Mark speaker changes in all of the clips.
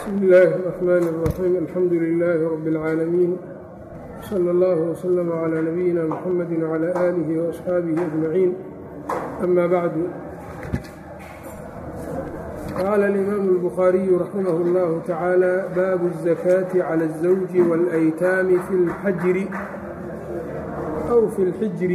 Speaker 1: بsم الlh الرحmn الرحيم الحمdu للh رب العاalمين وصلى اllه وsلم عlى نبيina mحمد وعlى آله وأصxaaبه أجمعين أmا bعd qاla الإmام البخhاaرiي رحimه الlه taعaalى bab الزكاة عlى الزوج والأytاam في الxajr أw في الxijr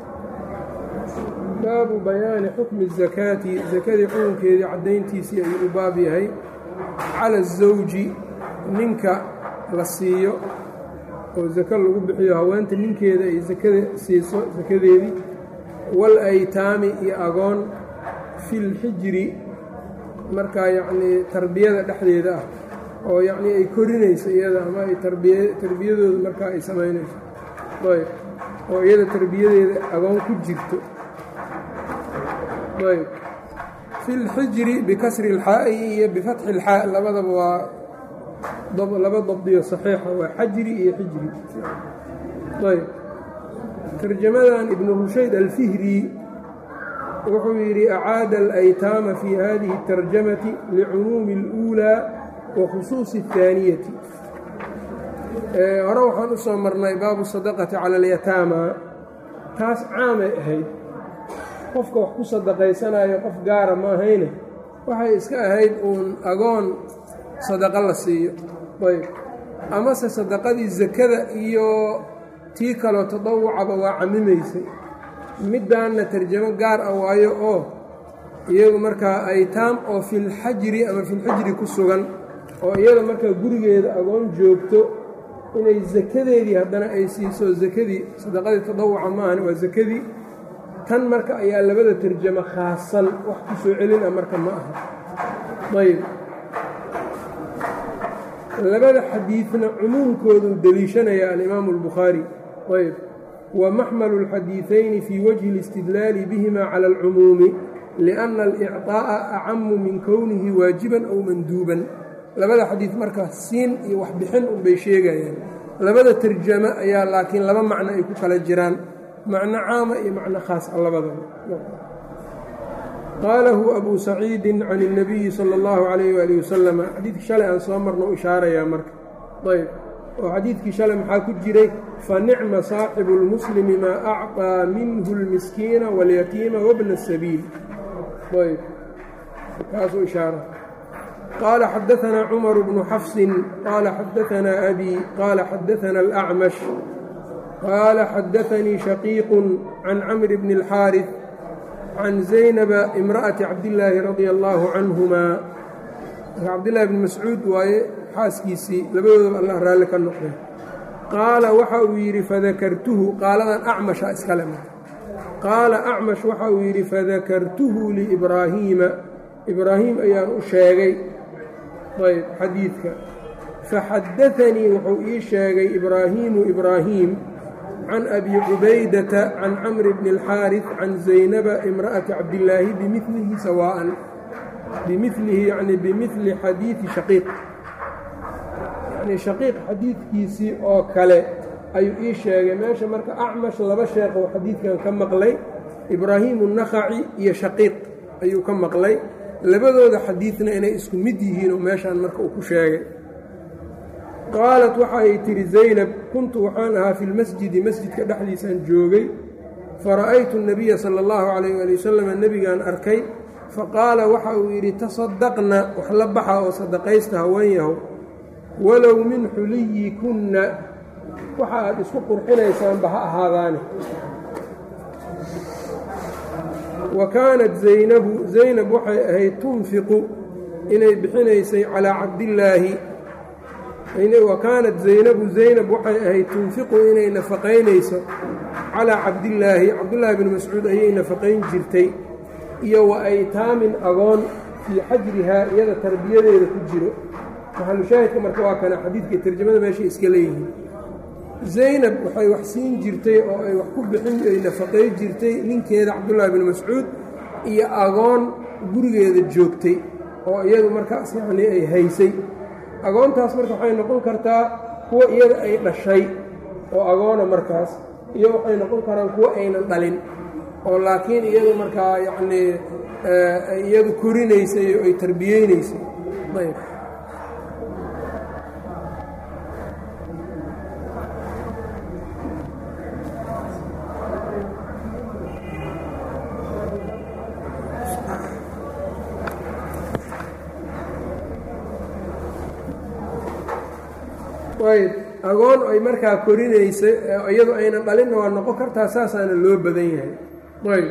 Speaker 1: baabu bayaani xukmi الزakاati zakadii xukunkeedii caddayntiisii ayuu u baab yahay cala الزawji ninka la siiyo oo sako lagu bixiyo haweenta ninkeeda ay sakada siiso sakadeedii waal-aytaami iyo agoon fi lxijri markaa yacnii tarbiyada dhexdeeda ah oo yacnii ay korinayso iyada ama ay tarbiya tarbiyadooda markaa ay samaynayso ayb oo iyada tarbiyadeeda agoon ku jirto ayb fi lxijri bikasri اlxaa'i iyo bifatxi اlxaa labadaba waa laba dabdiyo saxiixa waa xajri iyo xijri ayb tarjamadan ibnu rushayd alfihri wuxuu yidhi acaada alaytaama fi hadihi اtarjamati licumuumi اlأuulى wa khusuusi الثaaniyati hore waxaan u soo marnay baabu sadaqati cala اlyataama taas caamay ahayd qofka wax ku sadaqaysanayo qof gaara ma ahayne waxay iska ahayd uun agoon sadaqo la siiyo ayb amase sadaqadii sakada iyo tii kaloo tadawucaba waa camimaysay middaanna tarjamo gaar ah waayo oo iyagu markaa aytaam oo filxajri ama filxijri ku sugan oo iyada markaa gurigeeda agoon joogto inay sakadeedii haddana ay siiso sakadii sadaqadii tadawuca maahan waa sakadii tan marka ayaa labada tarjamo khaasan wax ku soo celin ah marka ma aha ayb labada xadiidna cumuumkoodu deliishanaya alimaamu اlbukhaari ayb wa maxmalu اlxadiiثayni fii wajhi اlاstidlaali bihima cala اlcumuumi liأnna اlإcطaaءa acamu min kownihi waajiban ow manduuban labada xadiid marka siin iyo waxbixin unbay sheegayaan labada tarjamo ayaa laakiin laba macno ay ku kala jiraan macno caama iyo macno khaas a labadaba qaalahu abu saciidi can الnabiyi salى اllahu عalayh wali wasalama xadiidkii shalay aan soo marno u ishaarayaa marka ayb oo xadiidkii shalay maxaa ku jiray fanicma saaxibu اlmuslimi maa acطىa minhu اlmiskiina wاlyatiima wabna الsabiil ayb kaasuu ishaara qaala xadaثna cmar bnu xafsin qaala xadaثna abi qaala xadaثna اlأcmash qaala xadaثanii shaqiiq can camr bni اlxaariث can zaynaba imra'ati cabdillaahi radia allaahu canhumaa cabdillahi bni mascuud waaye xaaskiisii labadoodaba allah raalli ka noqday qaala waxa uu yidhi fadakartuhu qaaladan acmasha iskale marka qaala acmash waxa uu yidhi fadakartuhu liibraahiima ibraahiim ayaan u sheegay ayb xadiidka faxadaanii wuxuu ii sheegay ibraahiimu ibraahiim can abi cubaydata can camri bni اlxaariث can zaynaba imra'ati cabdillaahi bimilihi sawaa'an bimilihi yani bimili xadiidi shaqiiq yanii shaqiiq xadiidkiisii oo kale ayuu ii sheegay meesha marka acmash laba sheekoo xadiidkan ka maqlay ibraahiimu nakaci iyo shaqiiq ayuu ka maqlay labadooda xadiidna inay isku mid yihiin oo meeshaan marka uu ku sheegay qaalat waxa ay tidhi zaynab kuntu waxaan ahaa fi lmasjidi masjidka dhexdiisaan joogay fara'aytu الnabiya sala اllahu calayh ali wasalam nebigaan arkay faqaala waxa uu yidhi tasadaqna wax la baxa oo sadaqaysta haween yahow walow min xuliyikunna waxa aad isku qurxinaysaanba ha ahaadaane wa kaanat zaynabu zaynab waxay ahayd tunfiqu inay bixinaysay calaa cabdillaahi wa kaanat zaynabu zaynab waxay ahayd tunfiqu inay nafaqaynayso calaa cabdillaahi cabdullaahi bni mascuud ayay nafaqayn jirtay iyo wa aytaamin agoon fii xajrihaa iyada tarbiyadeeda ku jiro maxalushaahidka marka waa kana xadiidka tarjamada meeshay iska leeyihiin zaynab waxay wax siin jirtay oo ay wax ku bixin ay nafaqay jirtay ninkeeda cabdullaahi bni mascuud iyo agoon gurigeeda joogtay oo iyadu markaas yacnii ay haysay agoontaas marka waxay noqon kartaa kuwa iyada ay dhashay oo agoona markaas iyo waxay noqon karaan kuwa aynan dhalin oo laakiin iyadu markaa yacnii iyadu korinaysay oo ay tarbiyeynaysay ayb ayb agoon ay markaa korinaysa iyadu aynan dhalinna waa noqon kartaa saasaana loo badan yahay ayb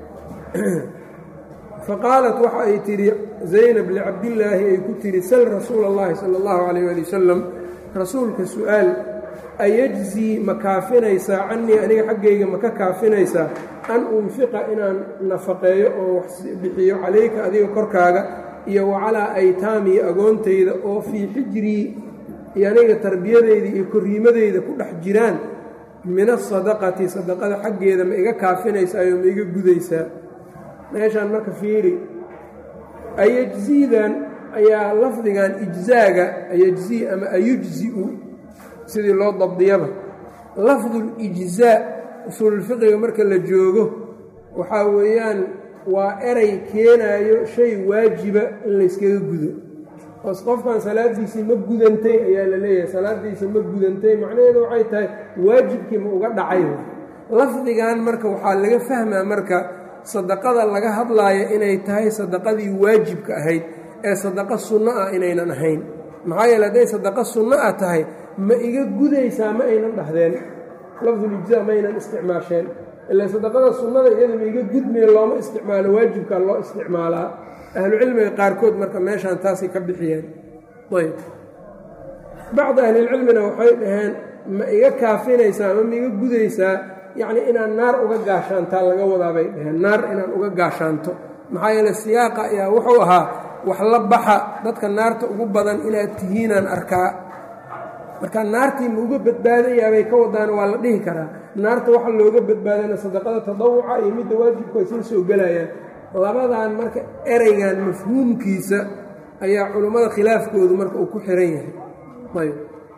Speaker 1: faqaalat waxa ay tidhi zaynab licabdillaahi ay ku tidhi sal rasuula اllahi sala اllahu calayh ali wasalam rasuulka su-aal ayajzii ma kaafinaysaa cannii aniga xaggayga ma ka kaafinaysaa an unfiqa inaan nafaqeeyo oo wax bixiyo calayka adiga korkaaga iyo wa calaa aytaamii agoontayda oo fii xijrii iyo aniga tarbiyadeyda iyo korriimadeyda ku dhex jiraan min asadaqati sadaqada xaggeeda ma iga kaafinaysaayoo ma iga gudaysaa meeshaan marka fiiri ayajziidan ayaa lafdigan ijzaaga ayajzii ama ayujzi-u sidii loo dabdiyaba lafdulijzaa usuululfiqiga marka la joogo waxaa weeyaan waa eray keenaayo shay waajiba in layskaga gudo os qofkan salaadiisii ma gudantay ayaa la leeyahay salaadiisa ma gudantay macnaheedu waxay tahay waajibkii ma uga dhacay lafdigan marka waxaa laga fahmaa marka sadaqada laga hadlaayo inay tahay sadaqadii waajibka ahayd ee sadaqo sunno ah inaynan ahayn maxaa yeele hadday sadaqo sunno ah tahay ma iga gudaysaa ma aynan dhahdeen lafdulijzaa maynan isticmaasheen ila sadaqada sunnada iyada ma iga gudmee looma isticmaalo waajibkaa loo isticmaalaa ahlucilmiga qaarkood marka meeshaan taasay ka bixiyeen ayb bacdi ahlilcilmina waxay dhaheen ma iga kaafinaysaa ama ma iga gudaysaa yacnii inaan naar uga gaashaantaa laga wadaa bay dhaheen naar inaan uga gaashaanto maxaa yeele siyaaqa ayaa wuxuu ahaa wax la baxa dadka naarta ugu badan inaad tihiinaan arkaa marka naartii ma uga badbaadayaabay ka wadaan waa la dhihi karaa naarta waxa looga badbaadana sadaqada tadawuca iyo midda waajibku ay sii soo gelayaan labadan marka ereygan mafhuumkiisa ayaa culummada khilaafkoodu marka uu ku xiran yahay ayb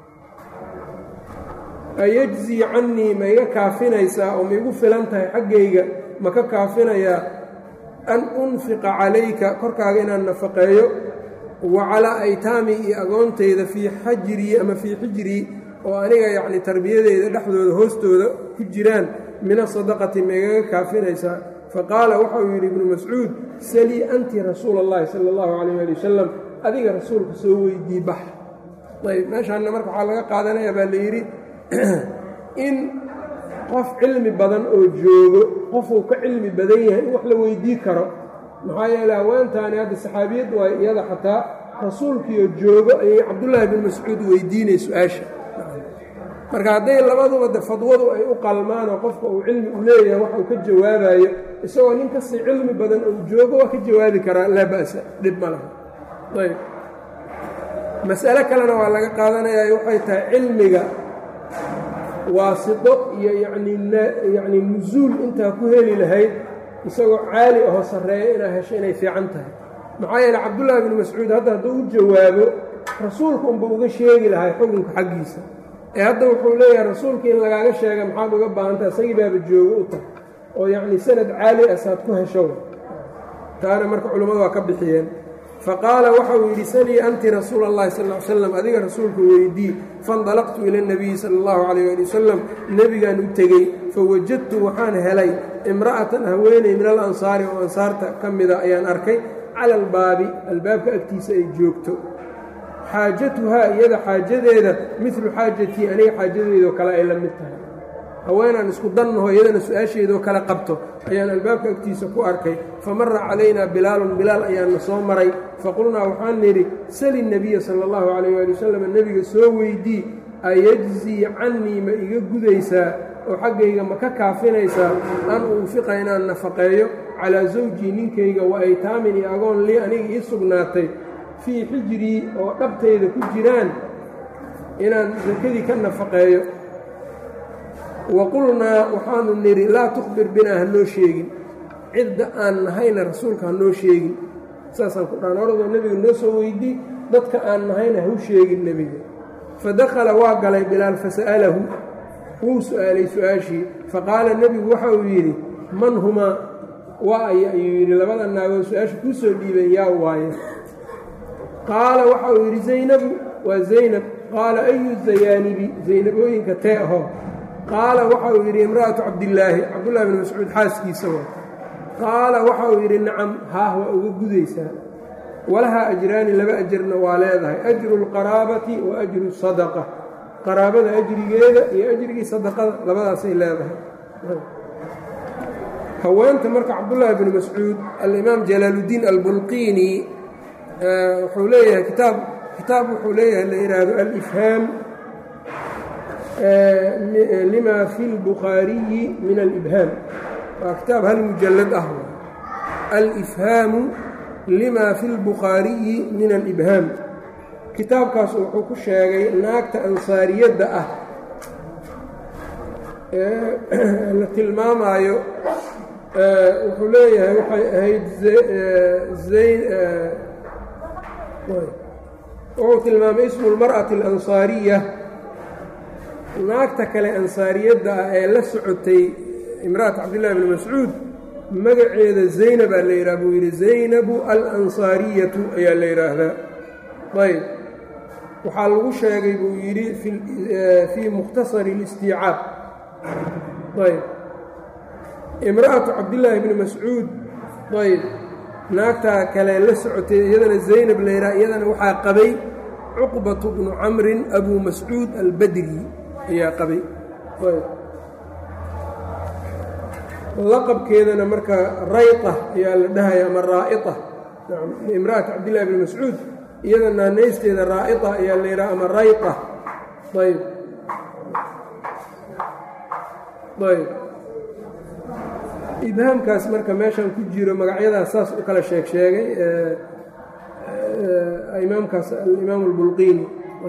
Speaker 1: ayajzii cannii ma iga kaafinaysaa oo ma igu filan tahay xaggayga ma ka kaafinayaa an unfiqa calayka korkaaga inaan nafaqeeyo wa calaa aytaamii iyo agoontayda fii xajirii ama fii xijrii oo aniga yacni tarbiyadeyda dhexdooda hoostooda ku jiraan min asadaqati ma igaga kaafinaysaa faqaala waxa uu yidhi ibnu mascuud salii anti rasuula allahi sala allahu calayh ali wasalam adiga rasuulka soo weydii bax ayb meeshaanna marka waxaa laga qaadanaya baa la yidhi in qof cilmi badan oo joogo qofuu ka cilmi badan yahay in wax la weydii karo maxaa yeele haweentaani hadda saxaabiyad waay iyada xataa rasuulkiioo joogo ayay cabdullaahi bin mascuud weydiinay su-aasha marka hadday labaduba de fadwadu ay u qalmaan oo qofka uu cilmi u leeyahay wax uu ka jawaabayo isagoo nin kasii cilmi badan uu joogo waa ka jawaabi karaa laa ba'sa dhib ma laha ayb mas'alo kalena waa laga qaadanayaa waxay tahay cilmiga waasito iyo yacnii yacnii nusuul intaa ku heli lahayd isagoo caali ahoo sarreeya inaa hesho inay fiican tahay maxaa yeele cabdullaahi binu mascuud hadda hadduu u jawaabo rasuulku unba uga sheegi lahay xukunka xaggiisa ee hadda wuxuu leeyahay rasuulka in lagaaga sheega maxaad uga baahantaa isagii baaba joogo u tahay oo yacnii sanad caali asaad ku hesho taana marka culimmadu waa ka bixiyeen faqaala waxa uu yidhi salii anti rasuula اllahi sal ly slam adiga rasuulka weydii faindalaqtu ila اnabiyi sala اllahu calayh ali wasalam nebigaan u tegey fawajadtu waxaan helay imra'atan haweeney min alansaari oo ansaarta ka mida ayaan arkay cala albaabi albaabka agtiisa ay joogto xaajatuhaa iyada xaajadeeda midlu xaajatii aniga xaajadeedoo kale ay la mid tahay haweenaan isku dannaho iyadana su-aasheedoo kale qabto ayaan albaabka agtiisa ku arkay famara calaynaa bilaalun bilaal ayaanna soo maray faqulnaa waxaan nidhi sali nebiya sala allahu calayh waali wasalam nebiga soo weydii ayajzii cannii ma iga gudaysaa oo xaggayga ma ka kaafinaysaa an unfiqa inaan nafaqeeyo calaa sawjii ninkayga wa aytaamin iyo agoon lii aniga ii sugnaatay fii xijrii oo dhabtayda ku jiraan inaan sakadii ka nafaqeeyo wa qulnaa waxaanu nidhi laa tukhbir binaa hanoo sheegin cidda aan nahayna rasuulka hanoo sheegin saasaan ku dhahan oradoo nebiga noo soo weydii dadka aan nahayna hau sheegin nebiga fa dakhala waa galay bilaal fasa'alahu wuu su'aalay su-aashii faqaala nebigu waxa uu yidhi man humaa waa aya ayuu yidhi labada naagoo su-aasha kuu soo dhiibeen yaa waaye qaala waxa uu yidhi zaynabu waa zaynab qaala ayu zayaanibi zaynabooyinka tee aho qaala waxa uu yidhi imra'atu cabdillaahi cabdullahi bn mascuud xaaskiisa wa qaala waxa uu yidhi nacam haah waa uga gudaysaa walahaa ajraani laba ajarna waa leedahay ajru اlqaraabati wa ajru sadaqa qaraabada ajrigeeda iyo ajrigii sadaqada labadaasay leedahay haweenta marka cabdullaahi bn mascuud alimaam jalaaluddiin albulqiini wuxuu leeyahay kitaab kitaab wuxuu leeyahay la yidhaahdo alifhaam lima fi اlbukhaariyi min alibhaam waa kitaab hal mujallad ah alifhaamu lima fi اlbukhaariyi min alibhaam kitaabkaas wuxuu ku sheegay naagta ansaariyadda ah la tilmaamaayo wuxuu leeyahay waxay ahayd wuxuu tilmaamay ismu اlmarأaةi اlansaariya naagta kale ansaariyadda ah ee la socotay imra'at cabdillahi bni mascuud magaceeda zaynabaa la yidhaha buu yidhi zaynabu alansaariyatu ayaa la yidhaahdaa ayb waxaa lagu sheegay buu yidhi fii mukhtasari اlistiicaab ayb imra'atu cabdillaahi bni mascuud ayb naagtaa kale la socotay iyadana zaynab la yidhaha iyadana waxaa qabay cuqbatu bnu camrin abu mascuud albadri ayaa qabay laqabkeedana marka rayta ayaa la dhahaya ama raa'ita imra'at cabdillahi bni mascuud iyada naanaysteeda raa'ita ayaa la yidhaha ama rayta ayb ayb ibhaamkaas marka meeshan ku jiro magacyadaas saas u kala sheeg sheegay imaamkaas alimaam اlbulqiini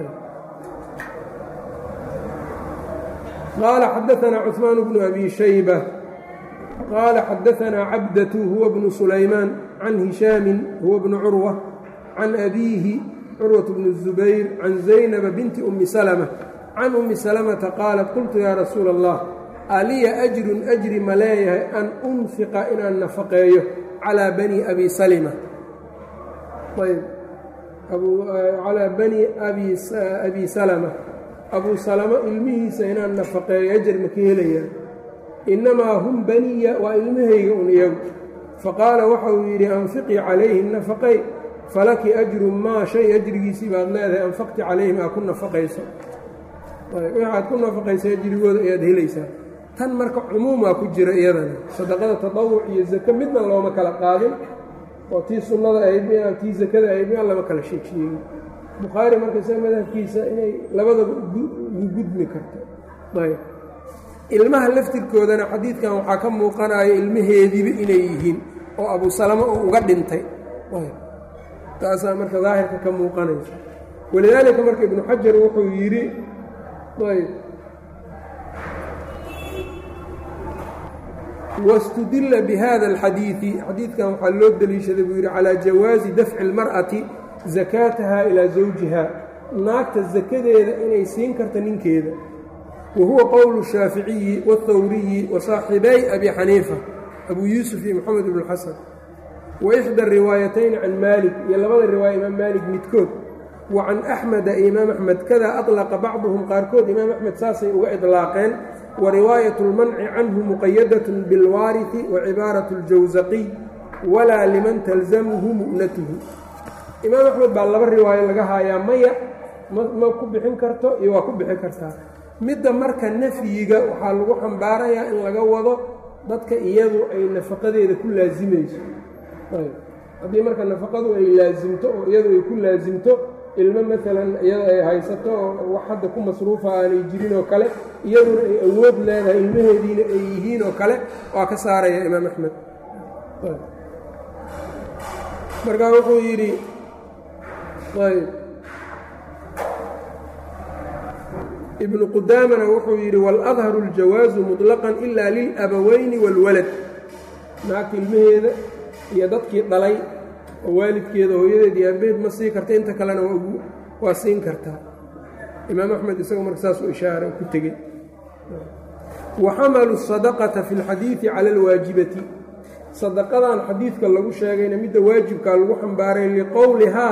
Speaker 1: qaala xadaثna cثmaan bnu abi shayba qaala xadaثna cabdaة huwa bnu sulaymaan can hishaami huwa bnu curwa can abiihi curwaة bn الzubayr can zaynaba binti umi salmة can umi salmةa qaalat qultu ya rasuula الlah aliya ajrun ajri ma leeyahay an unfiqa inaan nafaqeeyo calaa bani abi salima ayb calaa bani abi salama abuu salama ilmihiisa inaan nafaqeeyo ajar ma ka helayaa innamaa hum baniya waa ilmahayga un iyagu faqaala waxa uu yidhi anfiqii calayhim nafaqay falaki ajru maa shay ajrigiisii baad leedahay anfaqti calayhim aa ku nafaqayso waxaad ku nafaqaysa ajrigooda ayaad helaysaa tan marka cumuumaa ku jira iyadana sadaqada tadawuc iyo zako midna looma kala qaadin oo tii sunnada ahayd mia tii zakada ahayd mia lama kala sheegsheegin bukhaari marka isaga madhabkiisa inay labadaba ugu gudmi karto ayb ilmaha laftirkoodana xadiidkan waxaa ka muuqanaya ilmaheediiba inay yihiin oo abu salama uu uga dhintay taasaa marka daahirka ka muuqanaysa walidaalika marka ibnu xajar wuxuu yidhi ayb wاstudila bhada اlxadiiثi xadiidkan waxaa loo deliishaday buu yidhi calىa jawaazi dafci اlmarأati zakaataha ilaa zawjiha naagta zakadeeda inay siin karta ninkeeda wa huwa qowlu الshaaficiyi wالthawriyi wa saaxibay abi xaniifa abu yuusuf iyo moxamed ibn xasan waixdى riwaayatayni can maalik iyo labada riwaaya imaam maalik midkood wa can axmeda iyo imaam axmed kada aطlaqa bacduhum qaarkood imaam axmed saasay uga iطlaaqeen wriwaayaة اlmanci canhu muqayadaة biاlwaariثi wacibaaraة اljawsaqiy walaa liman talzamhu mu'natuhu imaam axmed baa laba riwaayo laga haayaa maya ma ku bixin karto iyo waa ku bixin kartaa midda marka nafyiga waxaa lagu xambaarayaa in laga wado dadka iyadu ay nafaqadeeda ku laasimayso haddii marka nafaqadu ay laasimto oo iyadu ay ku laasimto ilmo maalan iyada ay haysato oo wax hadda ku masruufa aanay jirin oo kale iyaduna ay awood leedahay ilmaheediina ay yihiin oo kale waa ka saaraya imaam axmed markaa wuxuu yidhi ayb ibnu qudaamana wuxuu yidhi waladharu اljawaazu muطlaqan ila lilabawayni wاlwalad naagta ilmaheeda iyo dadkii dhalay oo waalidkeeda hooyadeed iyo abeed ma sii karta inta kalena waa siin kartaa imaam axmed isagoo marka saas u ishaara ku tegey wa xamalu الsadaqata fi اlxadiidi cala اlwaajibati sadaqadan xadiidka lagu sheegayna midda waajibkaa lagu xambaaray liqowlihaa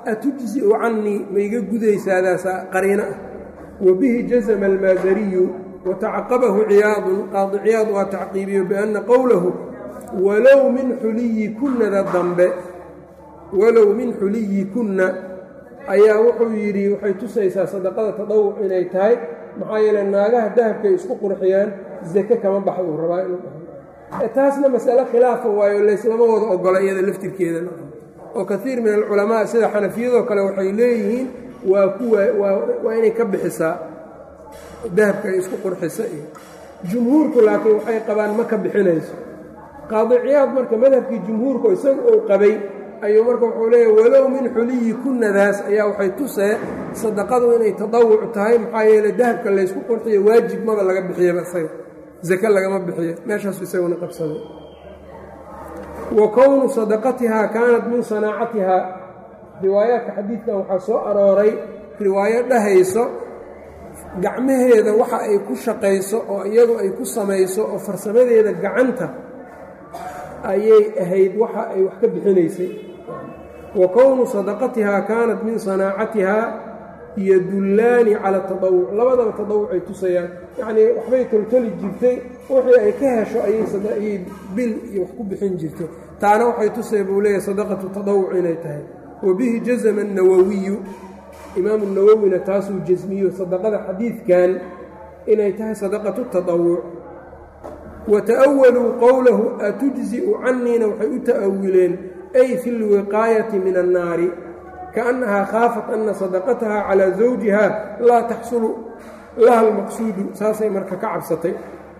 Speaker 1: atujzi'u cannii maiga gudaysaadaasaa qariino ah wa bihi jazama almaadariyu watacaqabahu ciyaadun qaadi ciyaad waa tacqiibiyo bianna qowlahu walow min xuliyi kunnada dambe walow min xuliyi kunna ayaa wuxuu yidhi waxay tusaysaa sadaqada tadawuc inay tahay maxaa yeele naagaha dahabkay isku qurxiyaan zake kama baxa uu rabaa inuu dhaho taasna masale khilaafa waayo layslama wada ogola iyada laftirkeedana oo kaiir min alculamaa sida xanafiyadoo kale waxay leeyihiin waa kuwa waa inay ka bixisaa dahabka ay isku qurxisa iyo jumhuurku laakiin waxay qabaan ma ka bixinayso qaadi ciyaad marka madhabkii jumhuurku isaga uu qabay ayuu marka wuxuu leeyahy walow min xuliyi kunnadaas ayaa waxay tusee sadaqadu inay tadawuc tahay maxaa yeele dahabka laysku qurxiyo waajib maba laga bixiyaba isaga zake lagama bixiyo meeshaasu isaguna qabsaday wa kownu sadaqatihaa kaanat min sanaacatihaa riwaayaadka xadiidkan waxaa soo arooray riwaayo dhahayso gacmaheeda waxa ay ku shaqayso oo iyadu ay ku samayso oo farsamadeeda gacanta ayay ahayd waxa ay wax ka bixinaysay wa kownu sadaqatihaa kaanat min sanaacatihaa yadullaani cala tadawuc labadaba tadawucay tusayaan yacnii waxbay toltoli jirtay wixii ay ka hesho ayay bil iyo wax ku bixin jirtay taana waxay tusaya buu leeyahay sadaqatu tadawuc inay tahay wa bihi jazama annawawiyu imaamu nawowina taasuu jasmiyo sadaqada xadiidkan inay tahay sadaqatu tadawuc wa ta'awaluu qowlahu atujzi'u canniina waxay u ta'awileen ay fi lwiqaayati min annaari kaannahaa khaafat ana sadaqataha calaa zawjiha laa taxsulu laha almaqsuudu saasay marka ka cabsatay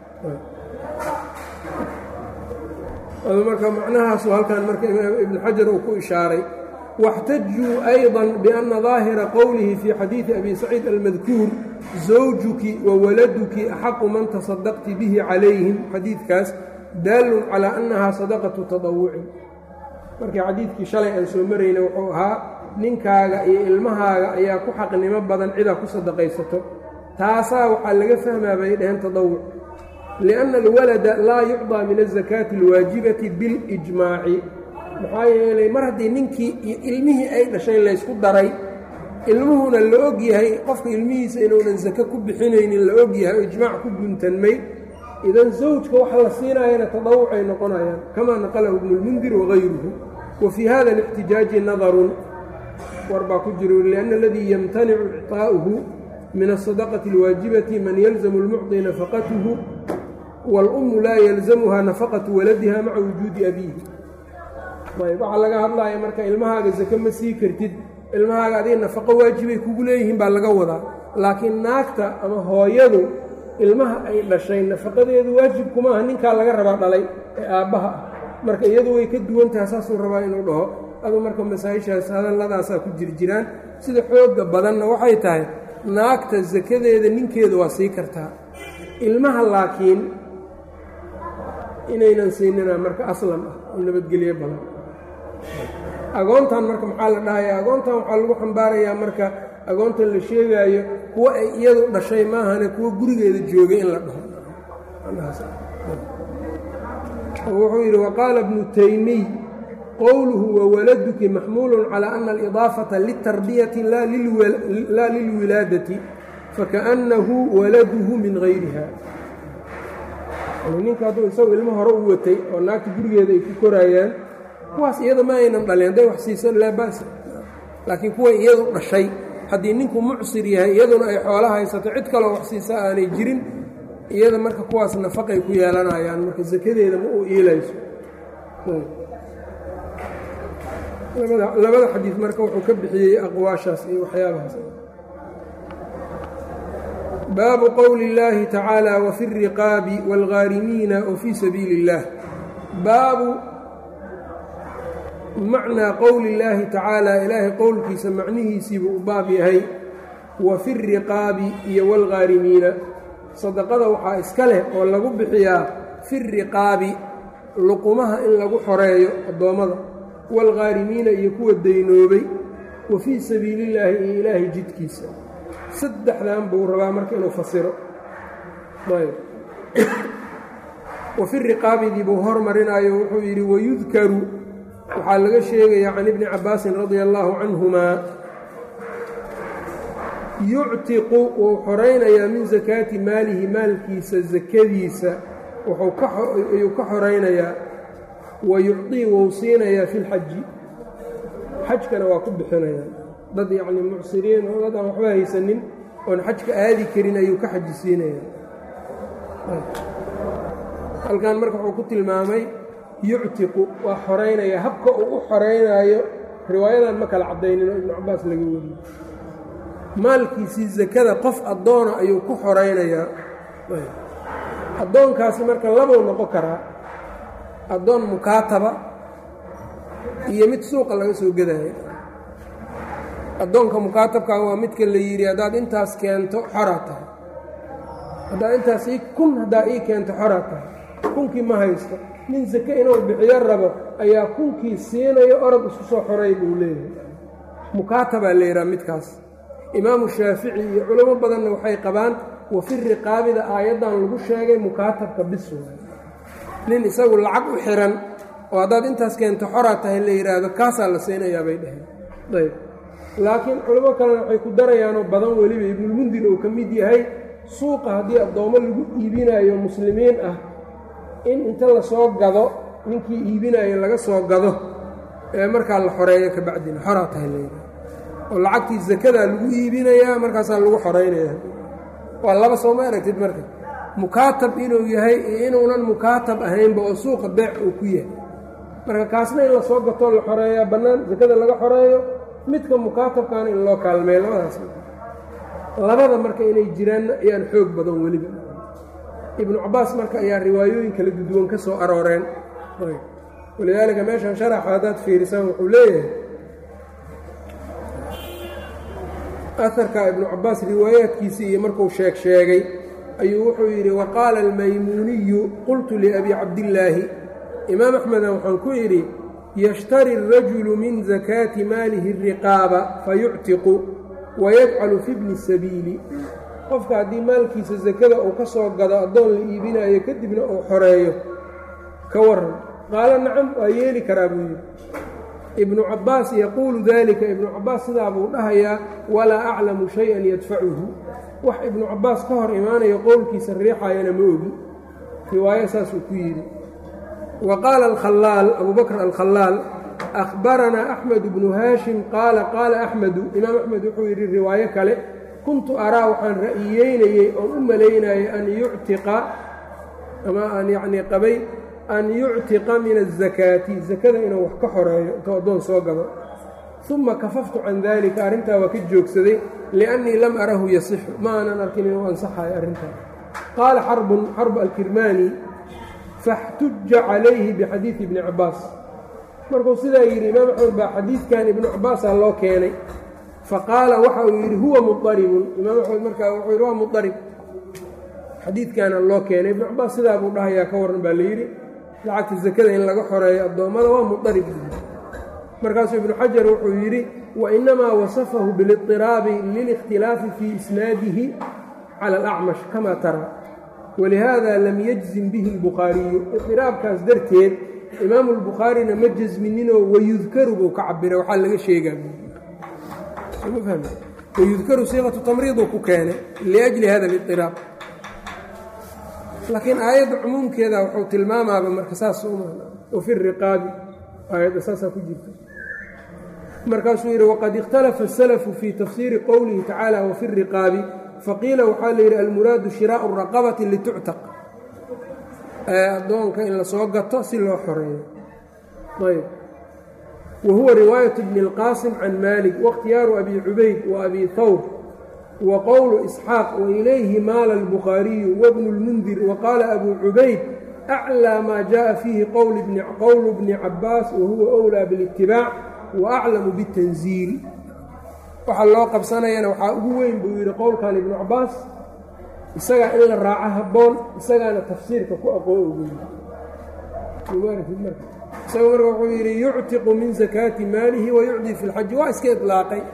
Speaker 1: marka macnahaasu halkan marka ibnu xajar uu ku ishaaray واxtajuu أيضا بأna ظاahira qowlihi fي xadiiثi abi saciid almadkuur zawjuki wawaladuki axaqu man taصadaqti bihi calayhim xadiidkaas daalun calىa أnnahaa sadaqaةu taطawucin markii xadiidkii shalay aan soo marayna wuxuu ahaa ninkaaga iyo ilmahaaga ayaa ku xaqnimo badan cidaa ku sadaqaysato taasaa waxaa laga fahmaa bay dhaheen taطawuc لأnna اlwalada laa yucطىa min الزakاةi اlwaajibati bاlإجmaaci maxaa yeelay mar haddii ninkii iyo ilmihii ay dhashay laysku daray ilmuhuna la og yahay qofka ilmihiisa inuunan sake ku bixinaynin la og yahay oo ijmaac ku guntanmay idan zawjka waxa la siinaayana tadawucay noqonayaan kamaa naqalahu ibnulmundir wagayruhu wa fii hada اlاxtijaaji nadarun war baa ku jiro liأnna aladii yamtanicu icطaa'uhu min aلsadaqati اlwaajibati man yalzamu اlmucطi nafaqatuhu wاlأmu laa yalzamuha nafaqatu waladiha maca wujuudi abiihi ayb waxaa laga hadlaya marka ilmahaaga sake ma sii kartid ilmahaaga adiga nafaqo waajibay kugu leeyihiin baa laga wadaa laakiin naagta ama hooyadu ilmaha ay dhashay nafaqadeedu waajib kuma aha ninkaa laga rabaa dhalay ee aabbaha ah marka iyadu way ka duwan tahay saasuu rabaa inuu dhaho adu marka masaa-ishaas hadalladaasaa ku jirjiraan sida xoogga badanna waxay tahay naagta sakadeeda ninkeeda waa sii kartaa ilmaha laakiin inaynan siinina marka aslan ah oo nabadgelyo badan agoontan marka maxaa la dhahayaa agoontan waxaa lagu xambaarayaa marka agoontan la sheegaayo kuwa ay iyadu dhashay maahane kuwa gurigeeda joogay in la dhaho wuxuu yidhi waqaala bnu taymiy qowluhu wawaladuki maxmuulun calaa ana alidaafata litarbiyati laa lilwilaadati fakaأnnahu waladuhu min gayriha ninka hadduu isagu ilmo hore u watay oo naagta gurigeeda ay ku koraayaan kuwaas iyada ma aynan dhalin hadday wax siisan laa ba'sa laakiin kuwa iyadu dhashay haddii ninku mucsir yahay iyaduna ay xoolo haysato cid kaloo wax siisa aanay jirin iyada marka kuwaas nafaqay ku yeelanayaan marka sakadeeda ma uu iilayso labada xadiid marka wuxuu ka bixiyey aqwaashaas iyo waxyaabahaas baabu qowli اllaahi tacaala wafi الriqaabi wاlghaarimiina wafii sabiili اllah baabu macnaa qowli اllaahi tacaala ilaahay qowlkiisa macnihiisiibuu u baab yahay wa fi الriqaabi iyo wاlghaarimiina sadaqada waxaa iska leh oo lagu bixiyaa fi الriqaabi luqumaha in lagu xoreeyo addoommada wاlghaarimiina iyo kuwa daynoobay wa fii sabiili اllaahi iyo ilaahay jidkiisa saddexdan buu rabaa marka inuu fasiro wa fi riqaabidii buu hormarinaayo wuxuu yidhi wayudkaru waxaa laga sheegaya can ibni cabaasin radia allaahu canhumaa yuctiqu wuu xoraynayaa min sakaati maalihi maalkiisa sakadiisa ayuu ka xoraynayaa wa yucطii wou siinayaa fi lxaji xajkana waa ku bixinayaa dad yacnii mucsiriin oo dad aan waxba haysanin oon xajka aadi karin ayuu ka xaji siinayaa halkan marka wuxuu ku tilmaamay yuctiqu waa xoraynaya habka uu u xoraynaayo riwaayadan ma kala caddaynin oo ibnu cabaas laga weriyo maalkiisii sakada qof addoona ayuu ku xoraynayaa addoonkaasi marka labou noqon karaa addoon mukaataba iyo mid suuqa laga soo gedaayo addoonka mukaatabkaa waa midka la yidhi haddaad intaas keento xoraa tahay haddaad intaas ii kun haddaa ii keento xoraa tahay kunkii ma haysto nin sake inuu bixiyo rabo ayaa kunkii siinayo orod isku soo xoray buu leeyahay mukaatabaa la yidhaha midkaas imaamu shaafici iyo culamo badanna waxay qabaan wa fi riqaabida aayaddan lagu sheegay mukaatabka bis waay nin isagu lacag u xiran oo haddaad intaas keento xoraa tahay la yidhaahdo kaasaa la siinayaa bay dhaheen ayb laakiin culamo kalena waxay ku darayaanoo badan weliba ibnulmundir uu ka mid yahay suuqa haddii addoommo lagu iibinayo muslimiin ah in inta lasoo gado ninkii iibinayo laga soo gado ee markaa la xoreeyo ka bacdina xoraa tahay la yidhaahdo oo lacagtii sakadaa lagu iibinayaa markaasaa lagu xoraynaya waa laba soo ma aragtid marka mukaatab inuu yahay iyo inuunan mukaatab ahaynba oo suuqa beec uu ku yahay marka kaasna in lasoo gatoo la xoreeyaa bannaan sakada laga xoreeyo midka mukaatabkaana in loo kaalmeeyo labadaas labada marka inay jiraanna ayaan xoog badan weliba ibnu cabaas marka ayaa riwaayooyin kala duduwan ka soo arooreen walidaalika meeshan sharaxa haddaad fiirisaan wuxuu leeyahay aharka ibnu cabaas riwaayaadkiisii iyo markuu sheeg sheegay ayuu wuxuu yidhi waqaala almaymuuniyu qultu liabi cabdillaahi imaam axmedan waxaan ku idhi yashtari الrajulu min zakaati maalihi الriqaaba fayuctiqu wayajcalu fi bni sabiili qofka haddii maalkiisa sakada uu ka soo gado addoon la iibinayo kadibna uu xoreeyo ka waran qaala nacam waa yeeli karaa buu yidhi ibnu cabbaas yaquulu dalika ibnu cabbaas sidaa buu dhahayaa walaa aclamu shay-an yadfacuhu wax ibnu cabbaas ka hor imaanayo qowlkiisa riixayana ma ogi riwaayo saasuu ku yidhi wa qaala alkhalaal abu bakr alkhalaal akhbaranaa axmed bnu haashim qaala qaala axmedu imaam axmed wuxuu yidhi riwaayo kale kuntu araa waxaan ra'yiyeynayey oon u malaynayay an yuctiqa ama aan yacnii qabay an yuctiqa min azakaati sakada inuu wax ka xoreeyo intuu addoon soo gado uma kafaftu can dalika arrintaa waa ka joogsaday liannii lam arahu yasixu ma aanan arkin inuu ansaxayo arrintaa qaala xarbun xarb alkirmaani faxtuja calayhi bixadiidi ibni cabbaas markuu sidaa yidhi imaam axmed baa xadiidkan ibnu cabbaasaa loo keenay faqaala waxa uu yidhi huwa muaribun imaam axmed markaa wuxuu yidhi waa muarib xadiidkaana loo keenay ibnu cabbaas sidaa buu dhahayaa ka warran baa layidhi lacagta sakada in laga xoreeyo addoommada waa muarib markaasuu ibnu xajar wuxuu yidhi wainamaa wasafahu biliطiraabi lilikhtilaafi fii isnaadihi cala alacmash kama tara walihaada lam yajzim bihi اlbukhaariyu iطiraabkaas darteed imaamu اlbukhaarina ma jasmininoo wayudkaru buu ka cabira waxaa laga sheegaa wayudkaru siiqatu tamriiduu ku keenay liajli hada اliطiraab laakiin aayadda cumuumkeeda wuxuu tilmaamaaba marka saas fi riqaabi aayadda saasaa ku jirta markaasuu yidhi waqad ikhtalafa الsalafu fii tafsiiri qowlihi tacaala wafi الriqaabi faqiila waxaa la yidhi almuraadu shiraau الraqabati lituctaq addoonka in lasoo gato si loo xoreeyo ayb wa huwa riwaayaة bni اlqaasim can malik waاkhtiyaaru abi cubayd wa abi hawr wa qowlu isxaaq wailayhi maala اlbukhaariyu wabnu اlmundir waqaala abu cubayd aclىa maa jaءa fiihi qowlu bni cabaas wahuwa أwlىa biاlاtibaac waaclamu bالtanziil waxaa loo qabsanayana waxaa ugu weyn buu yidhi qowlkan ibnu cabaas isagaa in la raaco habboon isagaana tafsiirka ku aqoon ogu isaga marka wuxuu yidhi yuctiqu min sakaati maalihi wa yucdii fi اlxaji waa iska iطlaaqay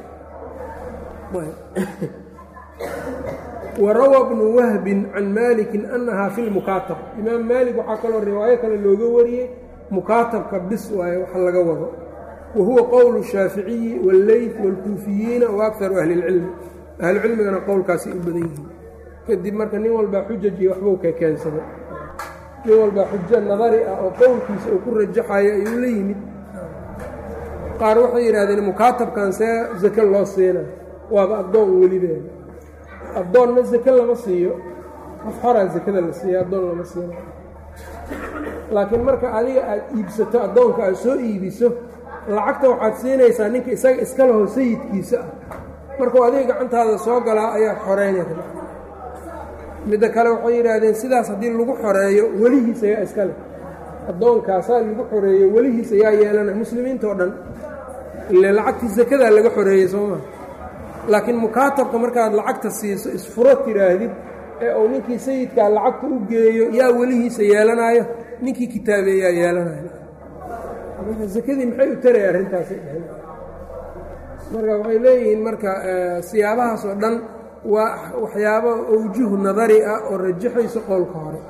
Speaker 1: warawa bnu wahbin can maliki annaha fi lmukaatab imaam maalik waxaa kaloo riwaayo kale looga wariyey mukaatabka bis waaye waxa laga wado wa huwa qowlu shaaficiyi wاlleyt wاlkuufiyiina wa akaru ahli اlcilmi ahlucilmigana qowlkaasay u badan yihiin kadib marka nin walbaa xujajii waxbuu ka keensaday nin walbaa xujo nadari ah oo qowlkiisa uu ku rajaxayo ayuu la yimid qaar waxay yidhahdeen mukaatabkan see zake loo siina waaba addoon welibeeda addoonna zake lama siiyo qof xoraa zakada la siiya addoon lama siina laakiin marka adiga aad iibsato addoonka aad soo iibiso lacagta waxaad siinaysaa ninka isaga iska laho sayidkiisa ah markuu adiga gacantaada soo galaa ayaad xoreynaysa midda kale waxay yidhaahdeen sidaas haddii lagu xoreeyo welihiisa yaa iska leh addoonkaasaa lagu xoreeyo welihiisa yaa yeelana muslimiinta oo dhan ile lacagtii sakadaa laga xoreeyey soo maa laakiin mukaatabka markaad lacagta siiso isfuro tidhaahdid ee uu ninkii sayidkaa lacagta u geeyo yaa welihiisa yeelanaayo ninkii kitaabeeyaa yeelanayo sakadii maxay u taraya arrintaasay dhaheen marka waxay leeyihiin marka siyaabahaas oo dhan waa waxyaabo awjuh nadari ah oo rajaxayso qowlka hore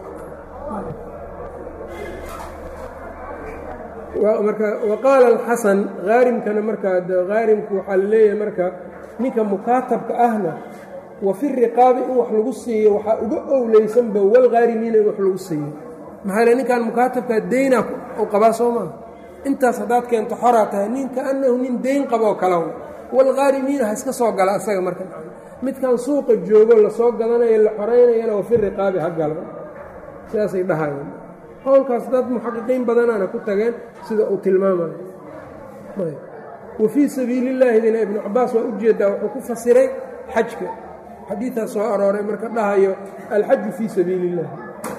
Speaker 1: marka waqaala alxasan haarimkana marka haarimku waxaa la leeyahay marka ninka mukaatabka ahna wa fi riqaabi in wax lagu siiyo waxaa uga owleysanba walghaarimiina in wax lagu siiyo maxaa le ninkan mukaatabkaa deyna u qabaa soo maa intaas haddaad keento xoraa tahay nin kaannahu nin deyn qaboo kala walghaarimiina ha iska soo gala asaga marka midkan suuqa joogo lasoo gadanayo la xoreynayana wa fi riqaabi ha galo sidaasay dhahayeen qowlkaas dad muxaqiqiin badanaana ku tageen sida uu tilmaamayo wa fii sabiilillaahidina ibnu cabaas waa ujeedaa wuxuu ku fasiray xajka xadiidaas soo arooray marka dhahayo alxaju fii sabiili illahi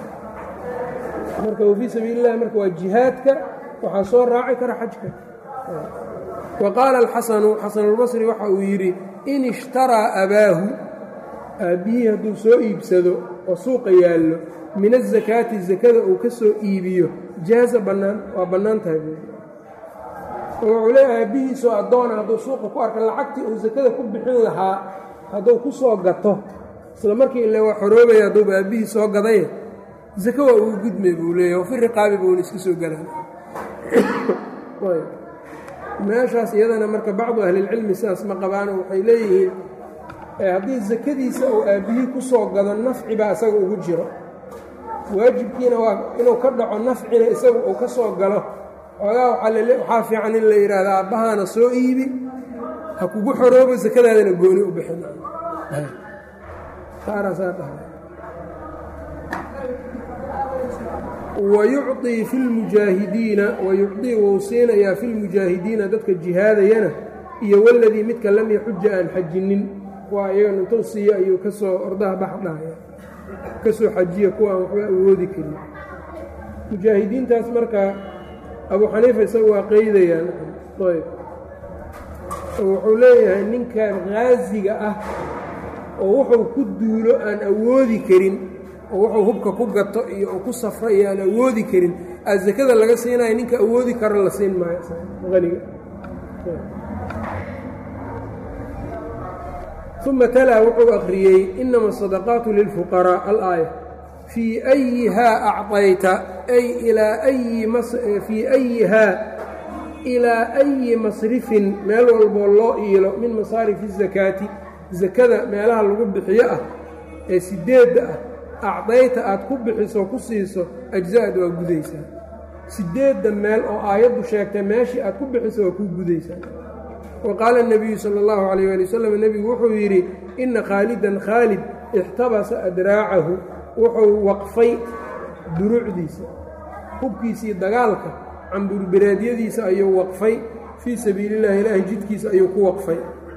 Speaker 1: marka wafii sabiili illahi marka waa jihaadka waxaa soo raaci kara xajka wa qaala alxasanu xasanulbasri waxa uu yidhi in ishtaraa abaahu aabbihii hadduu soo iibsado oo suuqa yaallo min azakaati zakada uu ka soo iibiyo jaaza bannaan waa bannaan tahay buu oo wuxuu leeyahay aabbihiisoo addoona hadduu suuqa ku arka lacagtii uu sakada ku bixin lahaa hadduu ku soo gato isla markii ile waa xoroobaya hadduuba aabbihii soo gaday zake waa uu gudmay buu leeyahy fi riqaabi buuna iska soo galaan meeshaas iyadana marka bacdu ahlilcilmi sidaas ma qabaano waxay leeyihiin haddii sakadiisa uu aabbihii ku soo gado nafci baa isaga ugu jiro waajibkiina waa inuu ka dhaco nafcina isagu uu ka soo galo xoogaa waxaa fiican in la yidhaahdo aabbahaana soo iibi ha kugu xoroobo sakadaadana gooni u bixin wayucطii fi lmujaahidiina wayucطii wou siinayaa fi lmujaahidiina dadka jihaadayana iyo waladii midka lam yaxuja aan xajinin waa iyagan intuu siiyo ayuu ka soo ordaha bax dhahaya ka soo xajiya kuwa aan waxba awoodi karin mujaahidiintaas marka abu xaniifa isaga waa qeydayaan ayb wuxuu leeyahay ninka khaasiga ah oo wuxuu ku duulo aan awoodi karin oo wuxuu hubka ku gato iyo uu ku safro iyo aan awoodi karin aa sakada laga siinayo ninka awoodi karo la siin maayo aniga uma talaa wuxuu akhriyey inama asadaqaatu lilfuqaraa alaaya fii ayihaa acطayta ay ilaa ayi fii ayihaa ilaa ayi masrifin meel walboo loo iilo min masaarifi الzakaati sakada meelaha lagu bixiyo ah ee sideedda ah acdayta aad ku bixiso ku siiso ajza-ad waa gudaysaa sideedda meel oo aayaddu sheegtay meeshii aad ku bixiso waa kuu gudaysaa wa qaala الnabiyu salى اllahu عalayه ali wasalam nebigu wuxuu yidhi ina khaalidan khaalid ixtabasa adraacahu wuxuu waqfay duruucdiisa hubkiisii dagaalka camburbereedyadiisa ayuu waqfay fii sabiili اllahi ilaahay jidkiisa ayuu ku waqfay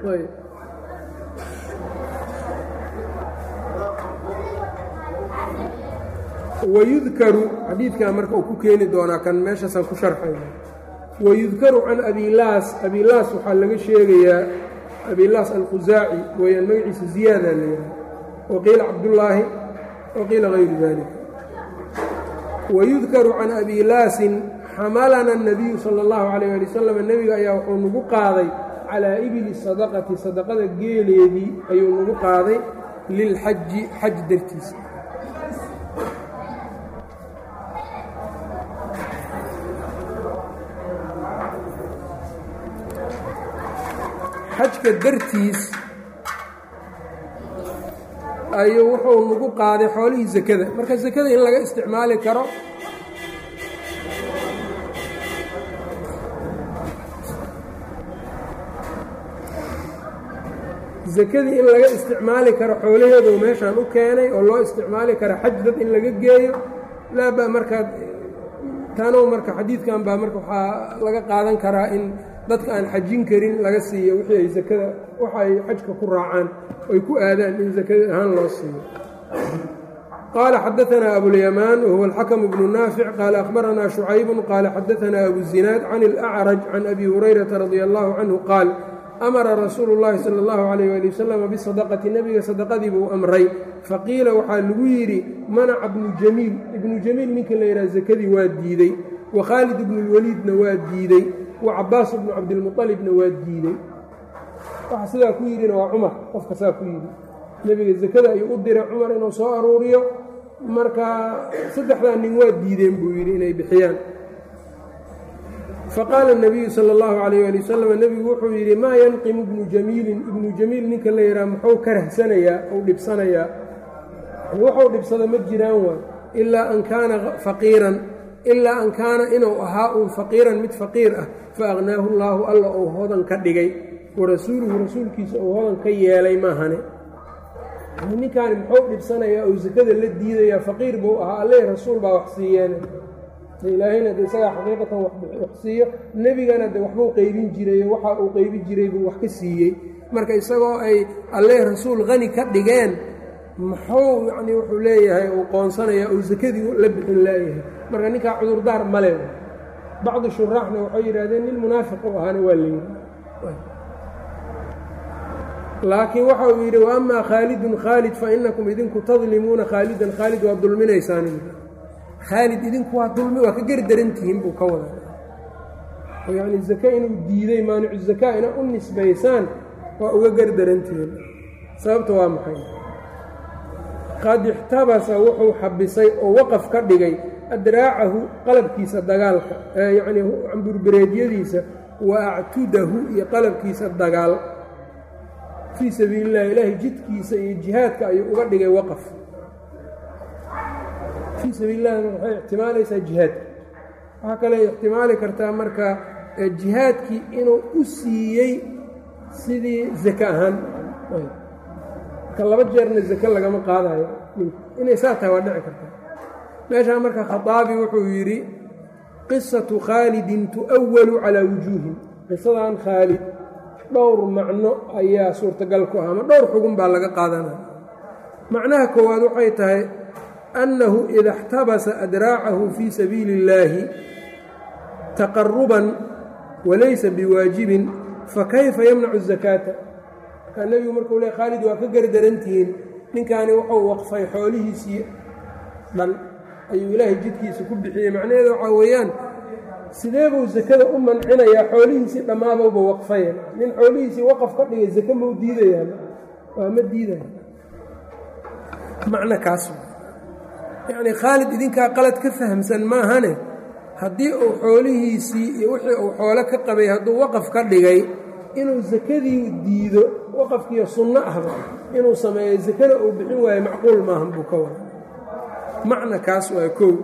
Speaker 1: wayudkaru xadiidkaa marka uu ku keeni doonaa kan meeshaasaan ku sharxayna wayudkaru can abilaas abilaas waxaa laga sheegayaa abilaas alkhusaaci weeyaan magaciisa ziyaada la yidhaha waqiila cabdullaahi waqiila hayru dalik wayudkaru can abilaasin xamalana الnabiyu salى اllahu calayh ali wasalam nebiga ayaa wuxuu nagu qaaday calaa ibili sadaqati sadaqada geeleedii ayuu nagu qaaday lilxaji xaj dartiisa xajka dartiis ayuu wuxuu nagu qaaday xoolihii sakada marka sakada in laga isticmaali karo sakadii in laga isticmaali karo xoolaheedu meeshaan u keenay oo loo isticmaali karo xaj dad in laga geeyo laaba markaa tanow marka xadiidkan baa marka waxaa laga qaadan karaa in dadka aan xajin karin laga siiyo wixii ay sakada waxa ay xajka ku raacaan oy ku aadaan in sakada ahaan loo siiyo qaala xadaanaa abulyamaan wahuwa alxakamu bnu naafic qaala akhbaranaa shucaybun qaala xadaanaa abu zinaad can ilacraj can abi hurayrata radia allahu canhu qaal amara rasuulu llaahi sala allahu calayh waali wasalam bisadaqati nebiga sadaqadii buu amray faqiila waxaa lagu yidhi manaca bnu jamiil ibnu jamiil ninka la yidhaha sakadii waa diidey wa khaalid ibnulwaliidna waa diidey wa cabaas bnu cabdilmualibna waa diidey waxa sidaa ku yidhina waa cumar qofka saa ku yidhi nebiga sakada ayuu u diray cumar inuu soo aruuriyo marka saddexdaa nin waa diideen buu yidhi inay bixiyaan faqaala الnabiyu salى اllahu عalayh ali wasalam nebigu wuxuu yidhi maa yanqimu ibnu jamiilin ibnu jamiil ninka la yidhaha muxuu karahsanayaa ou dhibsanayaa wuxuu dhibsada ma jiraan waay ilaa an kaana faqiiran ilaa an kaana inuu ahaa uun faqiiran mid faqiir ah faaqnaahu اllaahu alla ou hodan ka dhigay warasuuluhu rasuulkiisa ou hodan ka yeelay maahane ninkaani muxuu dhibsanayaa ou sakada la diidayaa faqiir buu ahaa alle rasuul baa wax siiyeen ilaahayna de isagaa xaqiiqatan wax siiyo nebigana de waxbuu qeybin jirayo waxa uu qeybi jiray buu wax ka siiyey marka isagoo ay alle rasuul qani ka dhigeen muxuu yacnii wuxuu leeyahay uu qoonsanayaa uu sakadii la bixin leeyahay marka ninkaa cudurdaar male bacdi shuraaxna waxay yidhahdeen nin munaafiq u ahaana waa la yidhi laakiin waxa uu yidhi wa amaa khaalidun khaalid fa inakum idinku tadlimuuna khaalidan khaalid waa dulminaysaan khaalid idinku waa dulmi waa ka gerdarantihiin buu ka wada oo yacni zake inuu diiday maanicu zakaa ina u nisbaysaan waa uga gerdarantihiin sababta waa maxay qad ixtabasa wuxuu xabisay oo waqaf ka dhigay adraacahu qalabkiisa dagaalka yacnii camburbereedyadiisa wa actudahu iyo qalabkiisa dagaal fii sabiili illahi ilaahay jidkiisa iyo jihaadka ayuu uga dhigay waqaf fii sabiilillahina waxay ixtimaalaysaa jihaadka waxaa kale ixtimaali kartaa marka jihaadkii inuu u siiyey sidii zake ahaan marka laba jeerna zake lagama qaadayo inay saa tahay waa dhici kartaa meeshaa marka khaaabi wuxuu yidhi qisatu khaalidin tu'awalu calaa wujuuhin qisadan khaalid dhowr macno ayaa suurtagal ku ah ama dhowr xugun baa laga qaadanaya macnaha koowaad waxay tahay annahu ida اxtabasa adraacahu fii sabiili اllaahi taqaruban walaysa biwaajibin fakayfa yamnacu الzakaata markaa nebigu markuu le khaalid waa ka gardarantihiin ninkaani wuxuu waqfay xoolihiisii dhan ayuu ilaahay jidkiisa ku bixiyey macnaheeda waxaa weeyaan sidee buu sakada u mancinayaa xoolihiisii dhammaadowba waqfaye nin xoolihiisii waqaf ka dhigay zake mau diidayaan waa ma diidaya macno kaas yacnii khaalid idinkaa qalad ka fahamsan maahane haddii uu xoolihiisii iyo wixii uu xoolo ka qabay hadduu waqaf ka dhigay inuu sakadii diido waqafkiiyo sunno ahba inuu sameeyo sakana uu bixin waayo macquul maahan buu ka wada macna kaas waa kow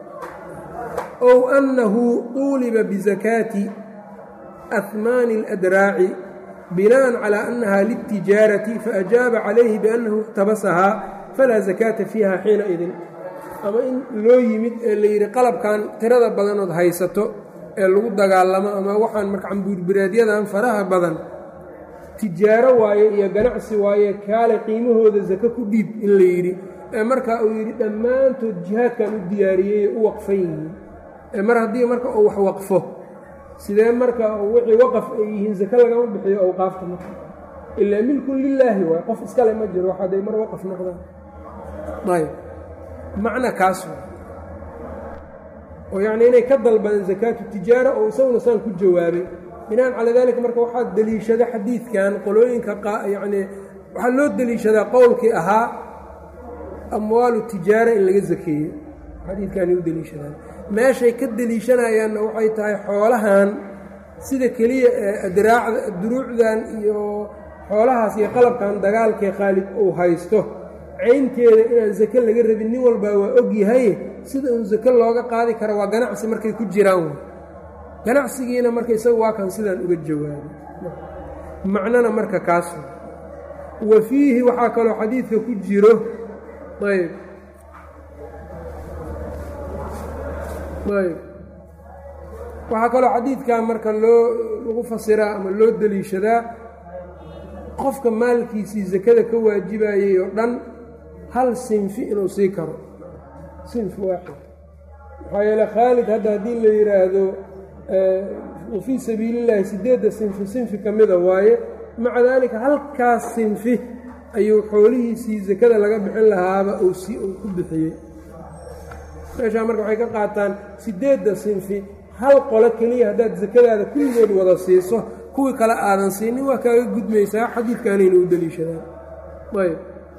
Speaker 1: ow annahu tuuliba bisakaati ahmaani اladraaci bina'an calaa annaha liltijaarati faajaaba calayhi biannahu اxtabasahaa falaa sakaata fiiha xiina idin ama in loo yimid ee la yidhi qalabkan tirada badanood haysato ee lagu dagaalamo ama waxaan marka cambuurbireedyadan faraha badan tijaaro waaye iyo ganacsi waaye kaale qiimahooda sako ku dhiib in la yidhi ee markaa uu yidhi dhammaantood jihaadkan u diyaariyey u waqfan yihiin ee mar haddii marka uu wax waqfo sidee marka wixii waqaf ay yihiin sake lagama bixiyo awqaafta marka ilaa milkun lilaahi waay qof iskale ma jiro wax hadday mar waqaf noqdaan ayb macna kaas oo yacnii inay ka dalbadeen sakaatu tijaara oo isaguna saan ku jawaabay binaan calaa daalika marka waxaa deliishada xadiidkan qolooyinka yacnii waxaa loo deliishadaa qowlkii ahaa amwaalu tijaara in laga sakeeyo xadiidkaanay u deliishadaan meeshay ka deliishanayaanna waxay tahay xoolahan sida keliya ee adraacda duruucdan iyo xoolahaas iyo qalabkan dagaalkee khaalid uu haysto caynteeda inaan sake laga rabin nin walbaa waa og yahay sida uun sake looga qaadi kara waa ganacsi markay ku jiraan ganacsigiina marka isagu waa kan sidaan uga jawaabay macnona marka kaas wa fiihi waxaa kaloo xadiidka ku jiro ayb ayb waxaa kaloo xadiidkan marka loo lagu fasiraa ama loo deliishadaa qofka maalkiisii sakada ka waajibayey oo dhan hal sinfi inuu sii karo sinfi waaxid maxaa yeele khaalid hadda haddii la yidhaahdo wa fii sabiilillaahi siddeedda sinfi sinfi ka mida waaye maca daalika halkaas sinfi ayuu xoolihiisii sakada laga bixin lahaaba uu si uu ku bixiyey meeshaa marka waxay ka qaataan siddeedda sinfi hal qolo keliya haddaad sakadaada kulligood wada siiso kuwii kale aadan siinin waa kaaga gudmaysaa xadiidkaanayna u deliishadaan ayb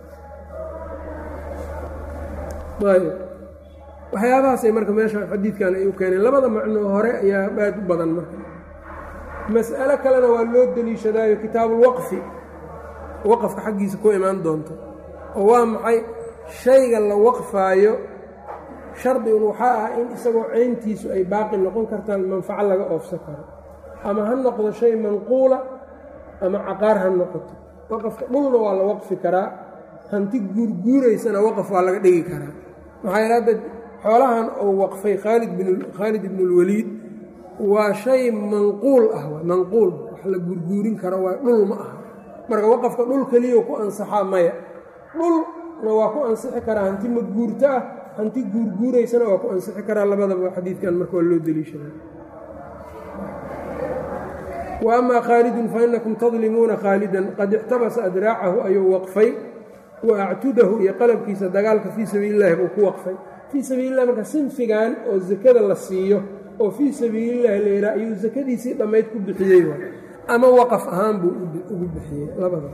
Speaker 1: ayb waxyaabahaasay marka meesha xadiidkan ay u keeneen labada macnoo hore ayaa aad u badan marka mas'alo kalena waa loo deliishadaayo kitaabulwaqfi waqafka xaggiisa ku imaan doonto oo waa maxay shayga la waqfaayo shardigun waxaa ah in isagoo cayntiisu ay baaqi noqon kartaan manfaco laga oofsan karo ama ha noqdo shay manquula ama caqaar ha noqoto waqafka dhulna waa la waqfi karaa hanti guurguuraysana waqaf waa laga dhigi karaa maxaa yeele hadda xoolahan uu waqfay khaalid khaalid ibnulwaliid waa shay manquul ah manquul wax la guurguurin karo waa dhul ma aha marka waqafka dhul keliya ku ansaxaa maya dhulna waa ku ansixi karaa hanti madguurto ah hanti guurguuraysana waa ku ansixi karaa labadaba xadiidkan marka waa loo deliishadaa wa amaa khaalidun fa inakum tadlimuuna khaalidan qad ixtabasa adraacahu ayuu waqfay wa actudahu iyo qalabkiisa dagaalka fii sabiilillahi buu ku waqfay fii sabiilillahi marka sinfigan oo sakada la siiyo oo fii sabiilillahi la yidhaha ayuu sakadiisii dhammayd ku bixiyey ama waqaf ahaan buu ugu bixiyey labada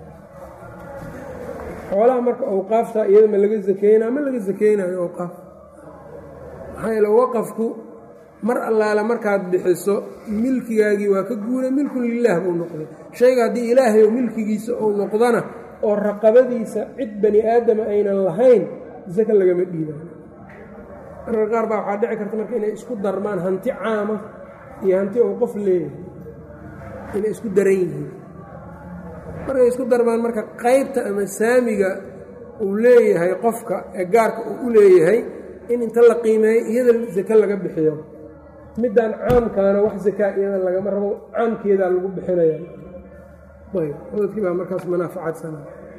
Speaker 1: xoolaha marka awqaafta iyada ma laga sakeynaa ma laga sakeynayo awqaaf maxaa yeele waqafku mar allaale markaad bixiso milkigaagii waa ka guura milkun lilaah buu noqday shayga haddii ilaahay oo milkigiisa uu noqdana oo raqabadiisa cid bani aadama aynan lahayn saka lagama dhiibayo marka qaar baa waxaa dhici karta marka inay isku darmaan hanti caama iyo hanti uu qof leeyahay inay isku daran yihiin markay isku darmaan marka qaybta ama saamiga uu leeyahay qofka ee gaarka uu u leeyahay in inta la qiimeeyo iyada sake laga bixiyo middan caamkaana wax sakaa iyada lagama rabo caamkeedaa lagu bixinaya ayb dadkii baa markaas manaafacadsana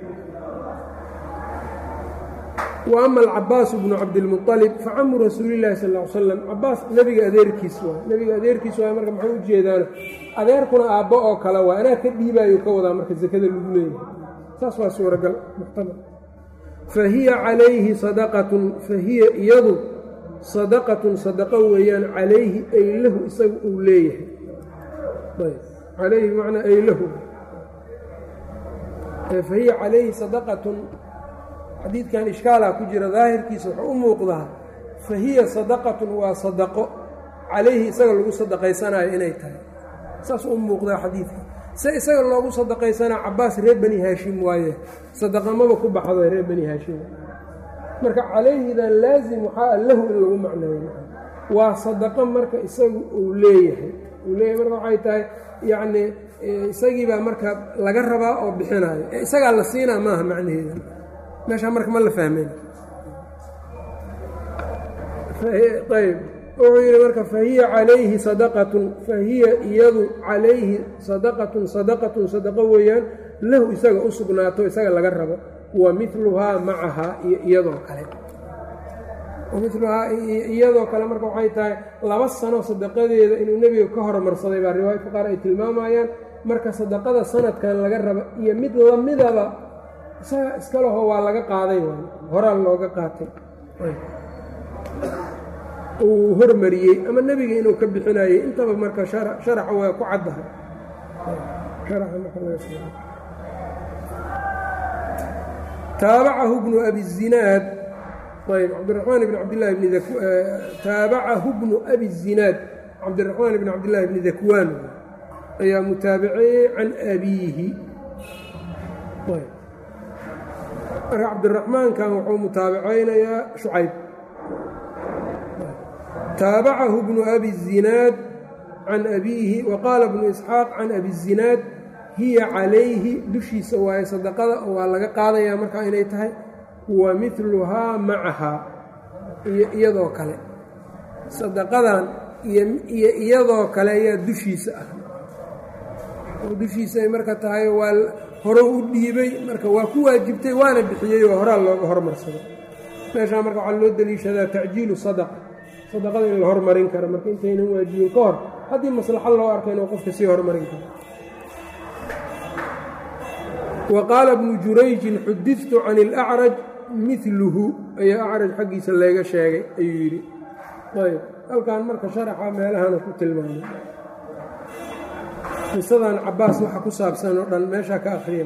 Speaker 1: wa ama alcabaasu bnu cabdilmualib facamu rasuulillahi sal l slam cabaas nebiga adeerkiis waay nebiga adeerkiis waay marka muxuu ujeedaana adeerkuna aabbo oo kale waa anaa ka dhiibaayo ka wadaa marka sakada lagu leeyahay saas waa suuragal muxtamal fa hiya calayhi sadaqatun fa hiya iyadu sadaqatun sadaqo weeyaan calayhi ay lahu isaga uu leeyahay calayhi bimacnaa ay lahu fa hiya calayhi sadaqatun xadiidkan ishkaalaa ku jira daahirkiisa wuxuu u muuqdaa fa hiya sadaqatun waa sadaqo calayhi isaga lagu sadaqaysanayo inay tahay saas u muuqdaa xadiidka se isaga loogu sadaqaysanaa cabaas reer bani haashim waaye sadaqamaba ku baxdo reer bani haashim marka calayhidan laazim waxaa lahu in lagu macneeyo waa sadaqo marka isagu uu leeyahay uu leeyahay marka waxay tahay yacnii isagiibaa marka laga rabaa oo bixinayo ee isagaa la siinaa maaha macnaheeda meeshaa marka ma la fahmeyn ayb wuxuu yidhi marka fahiya calayhi sadaqatun fahiya iyadu calayhi sadaqatun sadaqatun sadaqo weeyaan lahu isaga u sugnaato isaga laga rabo wa miluhaa macahaa iyo iyadoo kale miluhaa iyadoo kale marka waxay tahay laba sano sadaqadeeda inuu nebiga ka hormarsaday baa riwaayadka qaar ay tilmaamayaan marka sadaqada sanadkan laga raba iyo mid lamidaba isaga iskaleho waa laga qaaday waay horaa looga qaatay uu hormariyey ama nebiga inuu ka bixinayey intaba marka sharaxa waa ku caddahay taabacahu bnu abi zinaad ayb cabdiraxmaan bn cabdillahi bn taabacahu bnu abi zinaad cabdiraxmaan bn cabdillaahi bni dakwaan ayaa mutaabiceeyey can abiihi marka cabdiraxmaankan wuxuu mutaabacaynayaa shucayb taabacahu bnu abi الzinaad can abiihi wa qaala bnu isxaaq can abi الzinaad hiya calayhi dushiisa waaye sadaqada oo waa laga qaadayaa markaa inay tahay wa midluhaa macahaa iyo iyadoo kale sadaqadan iyo iyadoo kale ayaa dushiisa ah oo dushiisa ay marka tahay waa hore u dhiibay marka waa ku waajibtay waana bixiyey oo horaa looga hormarsaday meeshaa marka waxaa loo deliishadaa tacjiilu sadaqa sadaqada in la hormarin karo marka intaynan waajibin ka hor haddii maslaxo loo arka inuu qofka sii hormarin karo wa qaala bnu jurayjin xudidtu can ilacraj miluhu ayaa acraj xaggiisa leega sheegay ayuu yidhi ayb halkan marka sharaxa meelahana ku tilmaamay qisadan cabaas waxa ku saabsan oo dhan meeshaa ka akriya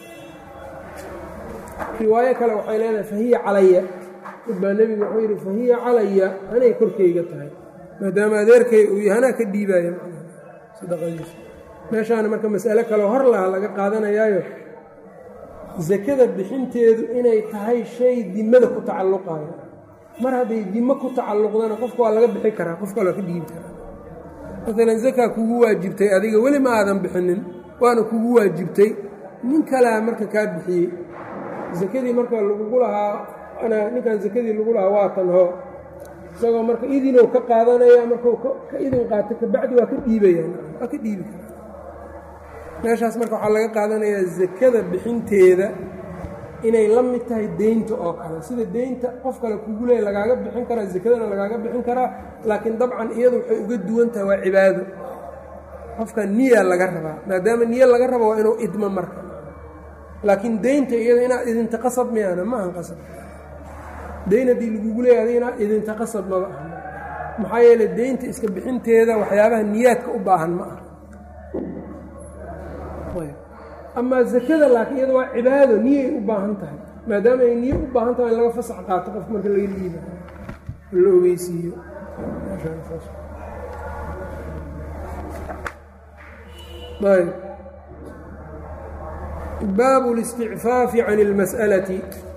Speaker 1: riwaayo kale waxay leedahay fahiya calaya baa nebigu wuxuu yidhi fahiya calaya anay korkayga tahay maadaama adeerkay uu yahanaa ka dhiibaya sadaqadiisa meeshaana marka mas'alo kaleo hor laha laga qaadanayaayo sakada bixinteedu inay tahay shay dimada ku tacalluqayo mar hadday dimo ku tacalluqdana qofka waa laga bixi karaa qof kaloo ka dhiibi karaa maalan zakaa kugu waajibtay adiga weli ma aadan bixinin waana kugu waajibtay nin kalea marka kaa bixiyey sakadii marka lagugu lahaa anaa ninkan sakadii lagu lahaa waa tan hoo isagoo marka idinuu ka qaadanaya markuu ka idin qaato kabacdi waa ka dhiibaya waa ka dhiibi karaa meeshaas marka waxaa laga qaadanayaa sakada bixinteeda inay la mid tahay deynta oo kale sida deynta qof kale kugu leeya lagaaga bixin karaa sakadana lagaaga bixin karaa laakiin dabcan iyadu waxay uga duwan tahay waa cibaado qofka niya laga rabaa maadaama niyo laga rabo waa inuu idmo marka laakiin deynta iyada inaad idinta qasab miyaana ma ahan qasab deyn haddii lagugu leeya adig inaad idinta qasab maba aha maxaa yeeley deynta iska bixinteeda waxyaabaha niyaadka u baahan ma aha amaa zakada laakiin iyada waa cibaado niyay u baahan tahay maadaama ay niyo u baahan tahay in laga fasax qaato qofka marka laga dhiiba la ogeysiiyo ayb baabu اlisticfaafi can اlmas'alati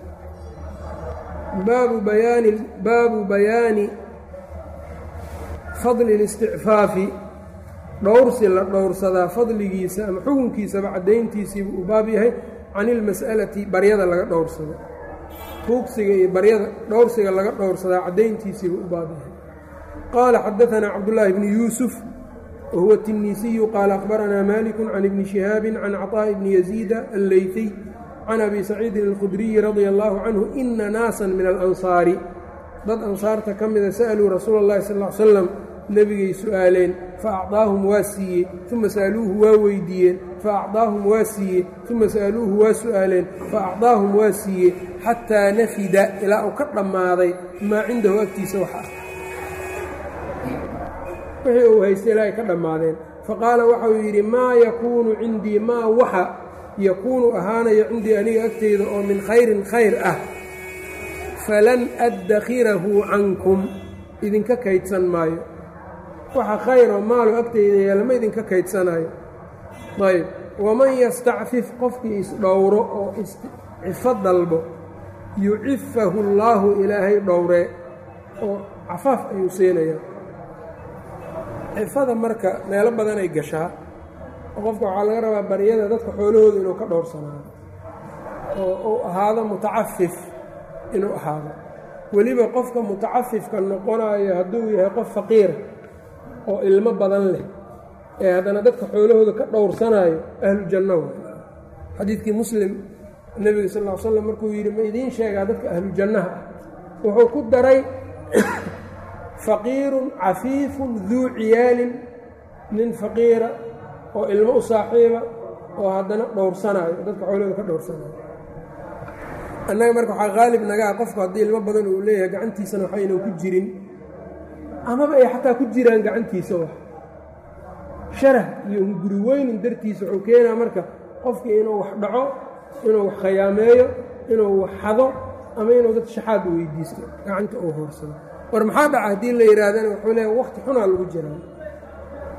Speaker 1: baabu bayaani baabu bayaani fadli اlisticfaafi dhowrsi la dhowrsadaa fadligiisa ama xukunkiisaba caddayntiisiibuu u baab yahay can ilmas'alati baryada laga dhowrsado tuugsiga iyo baryada dhowrsiga laga dhowrsadaa caddayntiisiibuu u baab yahay qaala xadaanaa cabdullaahi bni yuusuf wa huwa tinisiyu qaala akhbaranaa maliku can ibni shihaabin can caطaa'i bni yaziida alleytiy can abi saciidin alkhudriyi radia allaahu canhu ina naasan min alansaari dad ansaarta ka mida sa'aluu rasuula اllahi sal l slam nebigay su'aaleen fa acdaahum waa siiyey uma sa'aluuhu waa weydiiyeen fa acdaahum waa siiyey uma sa'aluuhu waa su'aaleen fa acdaahum waa siiyey xataa nafida ilaa uu ka dhammaaday maa cindahu agtiisa waxa ah wixii uu haystay ilaa ay ka dhammaadeen faqaala waxauu yidhi maa yakuunu cindii maa waxa yakuunu ahaanaya cindii aniga agteyda oo min khayrin khayr ah falan addakhirahu cankum idinka kaydsan maayo waxa khayroo maalo agteyda yeelama idinka kaydsanayo ayb waman yastacfif qofkii isdhowro oo cifo dalbo yucifahu allaahu ilaahay dhowree oo cafaaf ayuu siinayaa cifada marka meelo badan ay gashaa oo qofka waxaa laga rabaa baryada dadka xoolahooda inuu ka dhowrsanaado oo uu ahaado mutacafif inuu ahaado weliba qofka mutacafifka noqonayo hadduu yahay qof faqiira oo ilmo badan leh ee haddana dadka xoolahooda ka dhowrsanayo ahlu janno wa xadiidkii muslim nebiga sal ll slam markuu yidhi ma idiin sheegaa dadka ahlu jannaha ah wuxuu ku daray faqiirun cafiifun duu ciyaalin nin faqiira oo ilmo u saaxiiba oo haddana dhowrsanayo dadka xoolahooda ka dhowrsanayo annaga marka waxaa qaalib naga ah qofku haddii ilmo badan uu leeyahay gacantiisana waxaynan ku jirin amaba ay xataa ku jiraan gacantiisa wax sharah iyo hunguri weynin dartiisa wuxuu keenaa marka qofkii inuu wax dhaco inuu wax khayaameeyo inuu wax xado ama inuu dad shaxaad weydiisto gacanta uu hoorsado war maxaa dhaca haddii la yidhaahdana wuxuu leeya waqti xunaa lagu jiraa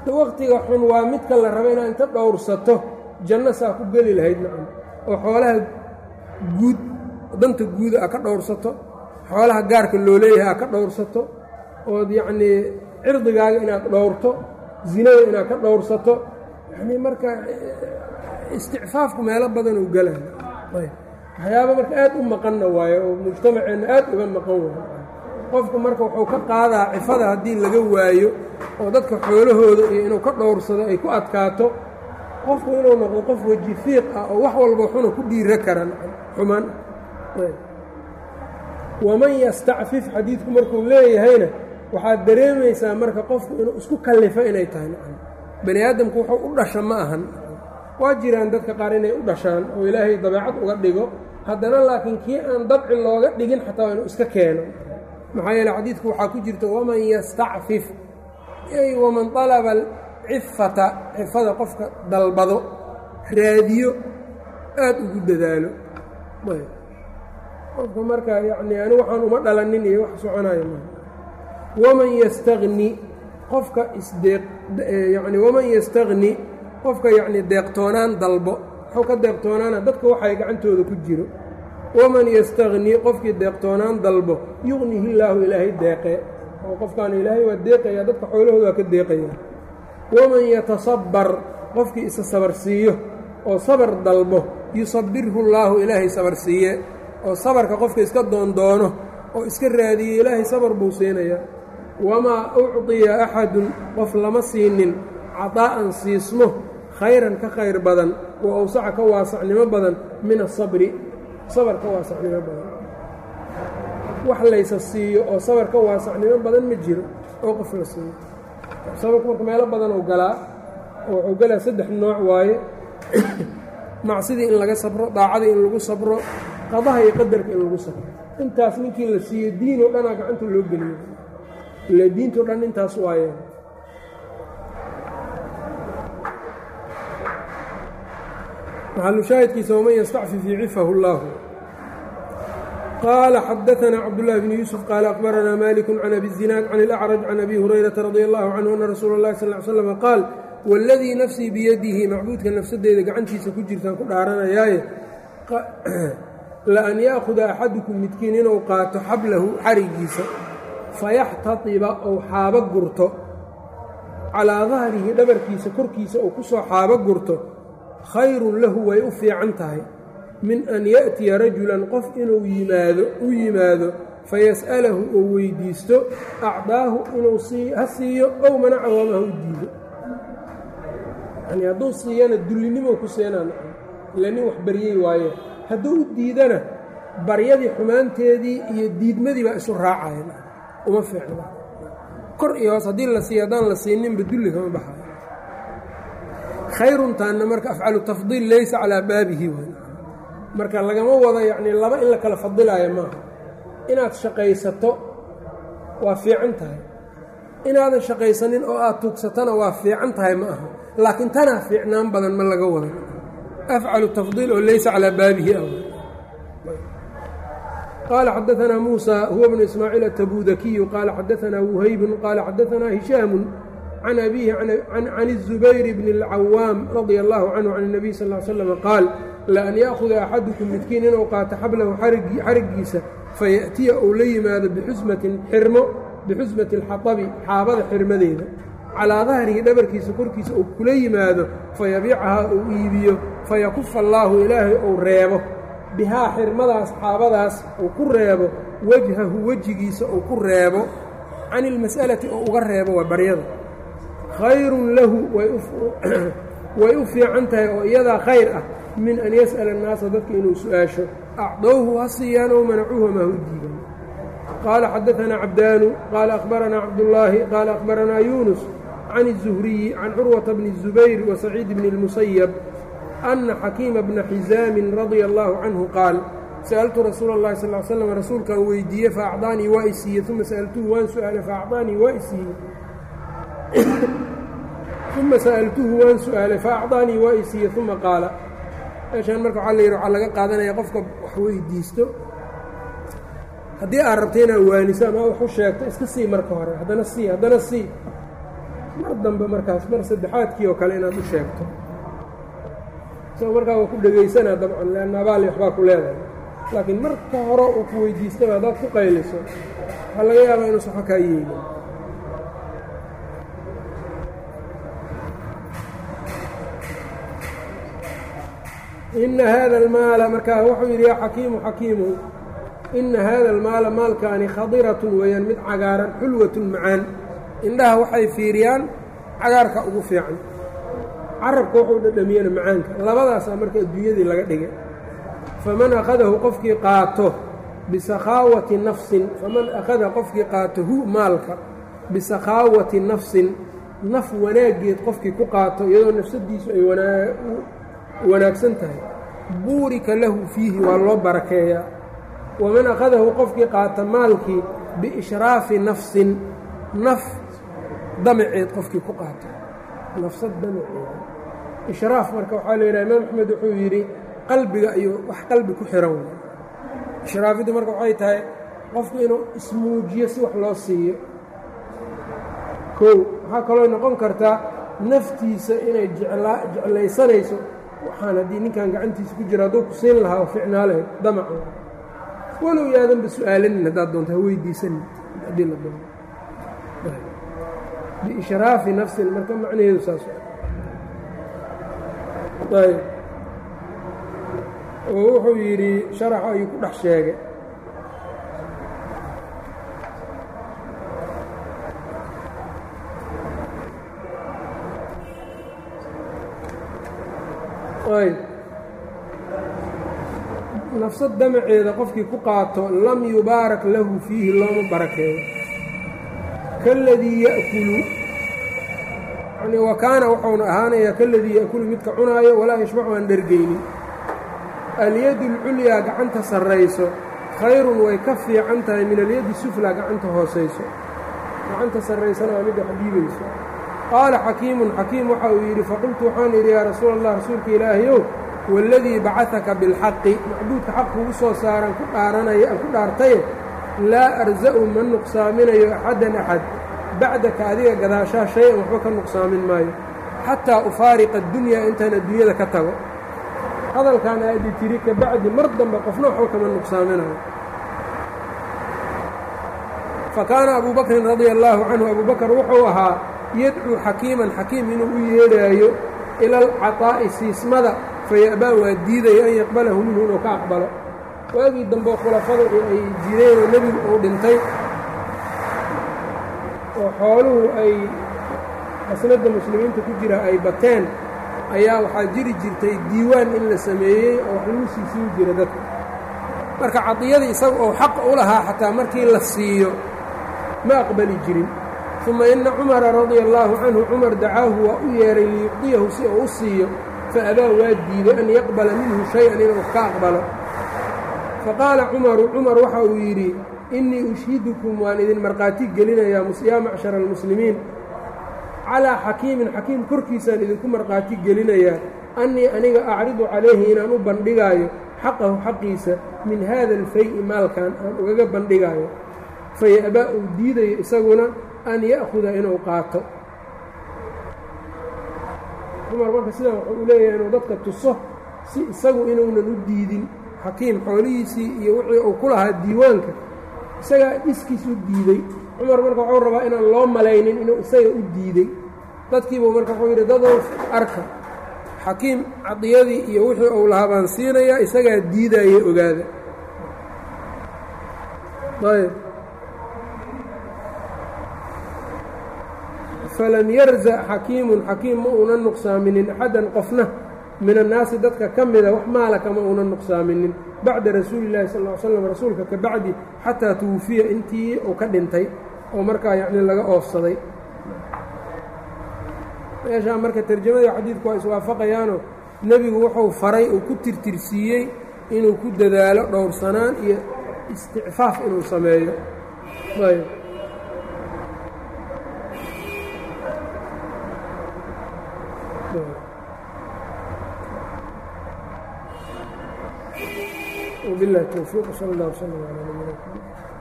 Speaker 1: waqtiga xun waa midka la raba inaad inta dhowrsato janno saa ku geli lahayd nacam oo xoolaha guud danta guuda a ka dhowrsato xoolaha gaarka loo leeyahay a ka dhowrsato ood yacnii cirdigaaga inaad dhowrto zinada inaad ka dhowrsato yanii marka isticfaafku meelo badan uu galayo waxyaaba marka aad u maqanna waayo oo mujtamaceenna aad uga maqan waayo qofku marka wuxuu ka qaadaa cifada haddii laga waayo oo dadka xoolahooda iyo inuu ka dhowrsado ay ku adkaato qofku inuu noqdo qof weji fiiq ah oo wax walba xuna ku dhiira karan xumaan waman yastacfif xadiidku markuu leeyahayna waxaad dareemaysaa marka qofku inuu isku kallifo inay tahay bani aadamku wuxuu u dhasha ma ahan waa jiraan dadka qaar inay u dhashaan oo ilaahay dabeecad uga dhigo haddana laakiin kii aan dabci looga dhigin xataa inuu iska keeno maxaa yeele xadiidku waxaa ku jirta waman yastacfif ay waman alaba alcifata cifada qofka dalbado raadiyo aad ugu dadaalo qofka marka yacnii ani waxaan uma dhalanin iyo wax soconayo ma waman yastagni qofka isdeeq yacni waman yastagni qofka yacnii deeqtoonaan dalbo wuxuu ka deeqtoonaana dadka waxay gacantooda ku jiro waman yastagni qofkii deeqtoonaan dalbo yuqnihi illaahu ilaahay deeqee oo qofkaan ilaahay waa deeqaya dadka xoolahooda waa ka deeqaya waman yatasabbar qofkii isa sabar siiyo oo sabar dalbo yusabirhu llaahu ilaahay sabar siiye oo sabarka qofka iska doondoono oo iska raadiyo ilaahay sabar buu siinayaa wamaa ucطiya axadun qof lama siinin cadaa'an siismo khayran ka khayr badan wa awsaca ka waasacnimo badan min asabri sabar ka waasacnimo badan wax laysa siiyo oo sabar ka waasacnimo badan ma jiro oo qof la siiyo sabarku marka meelo badan uu galaa oo wuxuu galaa saddex nooc waaye macsidii in laga sabro daacadii in lagu sabro qadaha iyo qadarka in lagu sabro intaas ninkii la siiyo diin oo dhanaa gacanta loo geliyo ila diintao dhan intaas waaye maxalushaahidkiisa waman yastacfi fii cifahu اllahu qaala xadaثna cabdالlahi bn yuusuf qaala akbaranaa maliku can abi الzinaad can اlأcraj can abi hurayrata radi allahu canhu ana rasuula اllahi sal ly slm qaal waladii nafsii biyadihi macbuudka nafsadeeda gacantiisa ku jirtaan ku dhaaranayaaye laan ya'khuda axadukum midkiin inuu qaato xablahu xarigiisa fayaxtatiba ou xaabo gurto calaa dahrihi dhabarkiisa korkiisa uu ku soo xaabo gurto khayrun lahu way u fiican tahay min an ya'tiya rajulan qof inuu yimaado u yimaado fayas'alahu oo weydiisto acdaahu inuu ha siiyo ow manacahu ama ha u diido yani hadduu siiyana dullinimo ku seenaa ila nin wax baryey waaye hadduu u diidana baryadii xumaanteedii iyo diidmadii baa isu raacaya uma fiicna kor iyo hoos haddii la siiyo haddaan la siininba dulli kama baxayo khayruntaanna marka afcalu tafdiil laysa calaa baabihi w marka lagama wado yacnii laba in la kala fadilaayo maaha inaad shaqaysato waa fiican tahay inaadan shaqaysanin oo aad tuugsatana waa fiican tahay ma aha laakiin tanaa fiicnaan badan ma laga wado afcalu tafdiil oo laysa calaa baabihi ah qال xdثna موسى هو بن إسماعيل التبوذكي qال xdثna وhyب qال xdثna هiشhام عن أbيه عن الزبير بن العwام رضي الله عنه عن النبي صلى اه علي وسلم qاaل لأn يأخذa أxadكم midkiin inuu qaato xablahu xarigiisa faيأتiya ou la yimaado bxusmaةi xirmo bxusmaةi الxaطbi xaabada xirmadeeda calىa dahrihi dhabarkiisa korkiisa uu kula yimaado fayabiicahaa uu iibiyo fayakufa allaahu ilaahay ou reebo bihaa xirmadaas xaabadaas uu ku reebo wejhahu wejigiisa uu ku reebo can ilmas'alati oo uga reebo waa baryada khayrun lahu way u fiican tahay oo iyadaa khayr ah min an yas'ala annaasa dadka inuu su-aasho acdowhu ha siiyaan ow manacuuhu ma ha u diidan qaala xadaanaa cabdaanu qaala akhbaranaa cabdullaahi qaala akhbaranaa yuunus can الzuhriyi can curwata bni الzubayr wa saciid bni اlmusayab ana xakiima bna xisaamin radia allaahu canhu qaal sa'altu rasuula اllahi sal slam rasuulkaan weydiiye faacطaanii waa i siiye uma sa'altuhu waan su'aale faacطaanii waa i siiye uma sa'altuhu waan su'aalay faacطaanii waa i siiye uma qaala meeshaan marka waxaa la yidhi waxaa laga qaadanaya qofka wax weydiisto haddii aad rabta inaad waaniso ama wax u sheegto iska sii marka hore haddana sii haddana sii mar dambe markaas mar saddexaadkii oo kale inaad u sheegto isagoo markaa waa ku dhegaysanaa dabcan leanna abaali waxbaa ku leedahay laakiin marka hore uu ku weydiistaba haddaad ku qayliso waxaa laga yaabaa inuusan waxba kaa yeelin ina hada almaala markaa wuxuu yidhi yaa xakiimu xakiimu ina hada almaala maalkaani khadiratun weeyaan mid cagaaran xulwatun macaan indhaha waxay fiiriyaan cagaarka ugu fiican carabka wuxuu dhadhamiyana macaanka labadaasaa marka adduunyadii laga dhigay faman akhadahu qofkii qaato bisakhaawati nafsin faman akhada qofkii qaato hu maalka bisakhaawati nafsin naf wanaaggeed qofkii ku qaato iyadoo nafsadiisu ay wanaagsan tahay buurika lahu fiihi waa loo barakeeyaa waman akhadahu qofkii qaata maalkii biishraafi nafsin naf damaceed qofkii ku qaato nafsad damaceeda ishraaf marka waxaa la yidhaha imaam axmed wuxuu yidhi qalbiga iyo wax qalbi ku xihan way ishraafiddu marka waxay tahay qofku inuu ismuujiyo si wax loo siiyo kow waxaa kaloo noqon kartaa naftiisa inay jeclaysanayso waxaan haddii ninkan gacantiisa ku jiro hadduu ku siin lahaa oo ficnaa lahayd damac walow yaadanba su-aalanin haddaad doonto ha weydiisanin haddii la doono biishraafi nafsin marka macnaheedu saas ayb oo wuxuu yidhi sharaxa ayuu ku dhex sheegay ayb nafsad damaceeda qofkii ku qaato lam yubaarak lahu fiihi looma barakeeyo kaladii ya'kulu yani wa kaana wuxuuna ahaanayaa kaladii ya'kulu midka cunaayo walaa yashbacu aan dhergeynin alyadu alculyaa gacanta sarrayso khayrun way ka fiican tahay min alyadi suflaa gacanta hoosayso gacanta sarraysana waa midda wax dhiibayso qaala xakiimun xakiim waxa uu yidhi faqultu waxaan idhi yaa rasuula allah rasuulka ilaahayow waaladii bacadaka bilxaqi macbuudka xaq kugu soo saaran ku dhaaranaya aan ku dhaartaye laa arsa'u ma nuqsaaminayo axaddan axad bacdaka adiga gadaashaa shay-an waxba ka nuqsaamin maayo xataa ufaariqa addunyaa intaan adduunyada ka tago hadalkan aadi tiri ka bacdi mar dambe qofna waxba kama nuqsaaminayo fa kaana abuu bakrin radia allaahu canhu abuu bakr wuxuu ahaa yadcuu xakiiman xakiim inuu u yeedhaayo ila alcataa'i siismada faya'baa waa diidaya an yaqbalahu minhu inuu ka aqbalo waagii dambe khulafada ay jireen oo nebigu uu dhintay oo xooluhu ay masnadda muslimiinta ku jira ay bateen ayaa waxaa jiri jirtay diiwaan in la sameeyey oo wax lagu siisiin jira dadka marka cadiyadii isaga oo xaq u lahaa xataa markii la siiyo ma aqbali jirin uma ina cumara radia allaahu canhu cumar dacaahu waa u yeehay liyucdiyahu si uu u siiyo faabaa waa diiday an yaqbala minhu shay-an inuu ka aqbalo faqaala cumaru cumar waxa uu yidhi innii ushhidukum waan idin markhaati gelinayaa yaa macshara almuslimiin calaa xakiimin xakiim korkiisaan idinku markhaati gelinayaa annii aniga acridu calayhi inaan u bandhigaayo xaqahu xaqiisa min haada alfay-i maalkan aan ugaga bandhigaayo faya'baa uu diidayo isaguna an ya'huda inuu qaato cumar marka sidan wuxuu u leeyahay inuu dadka tuso si isagu inuunan u diidin xakiim xoolihiisii iyo wixii uu ku lahaa diiwaanka isagaa dhiskiis u diiday cumar marka wuxuu rabaa inaan loo malaynin inuu isaga u diiday dadkiibuu marka wuxuu yidhi dadow arka xakiim cadiyadii iyo wixii uu lahaa baan siinayaa isagaa diidaayay ogaada ayb falam yarzac xakiimun xakiim ma uunan nuqsaaminin axaddan qofna min annaasi dadka ka mida wax maalaka ma uunan nuqsaaminin bacda rasuuli llahi sal ll slam rasuulka ka bacdi xataa tuwufiya intii uu ka dhintay oo markaa yacni laga oofsaday meeshaa marka tarjamadii xadiidku waa iswaafaqayaanoo nebigu wuxuu faray uu ku tirtirsiiyey inuu ku dadaalo dhowrsanaan iyo isticfaaf inuu sameeyo ayb وبالله التوفيق وصلى الله وسلم على نبينا محمد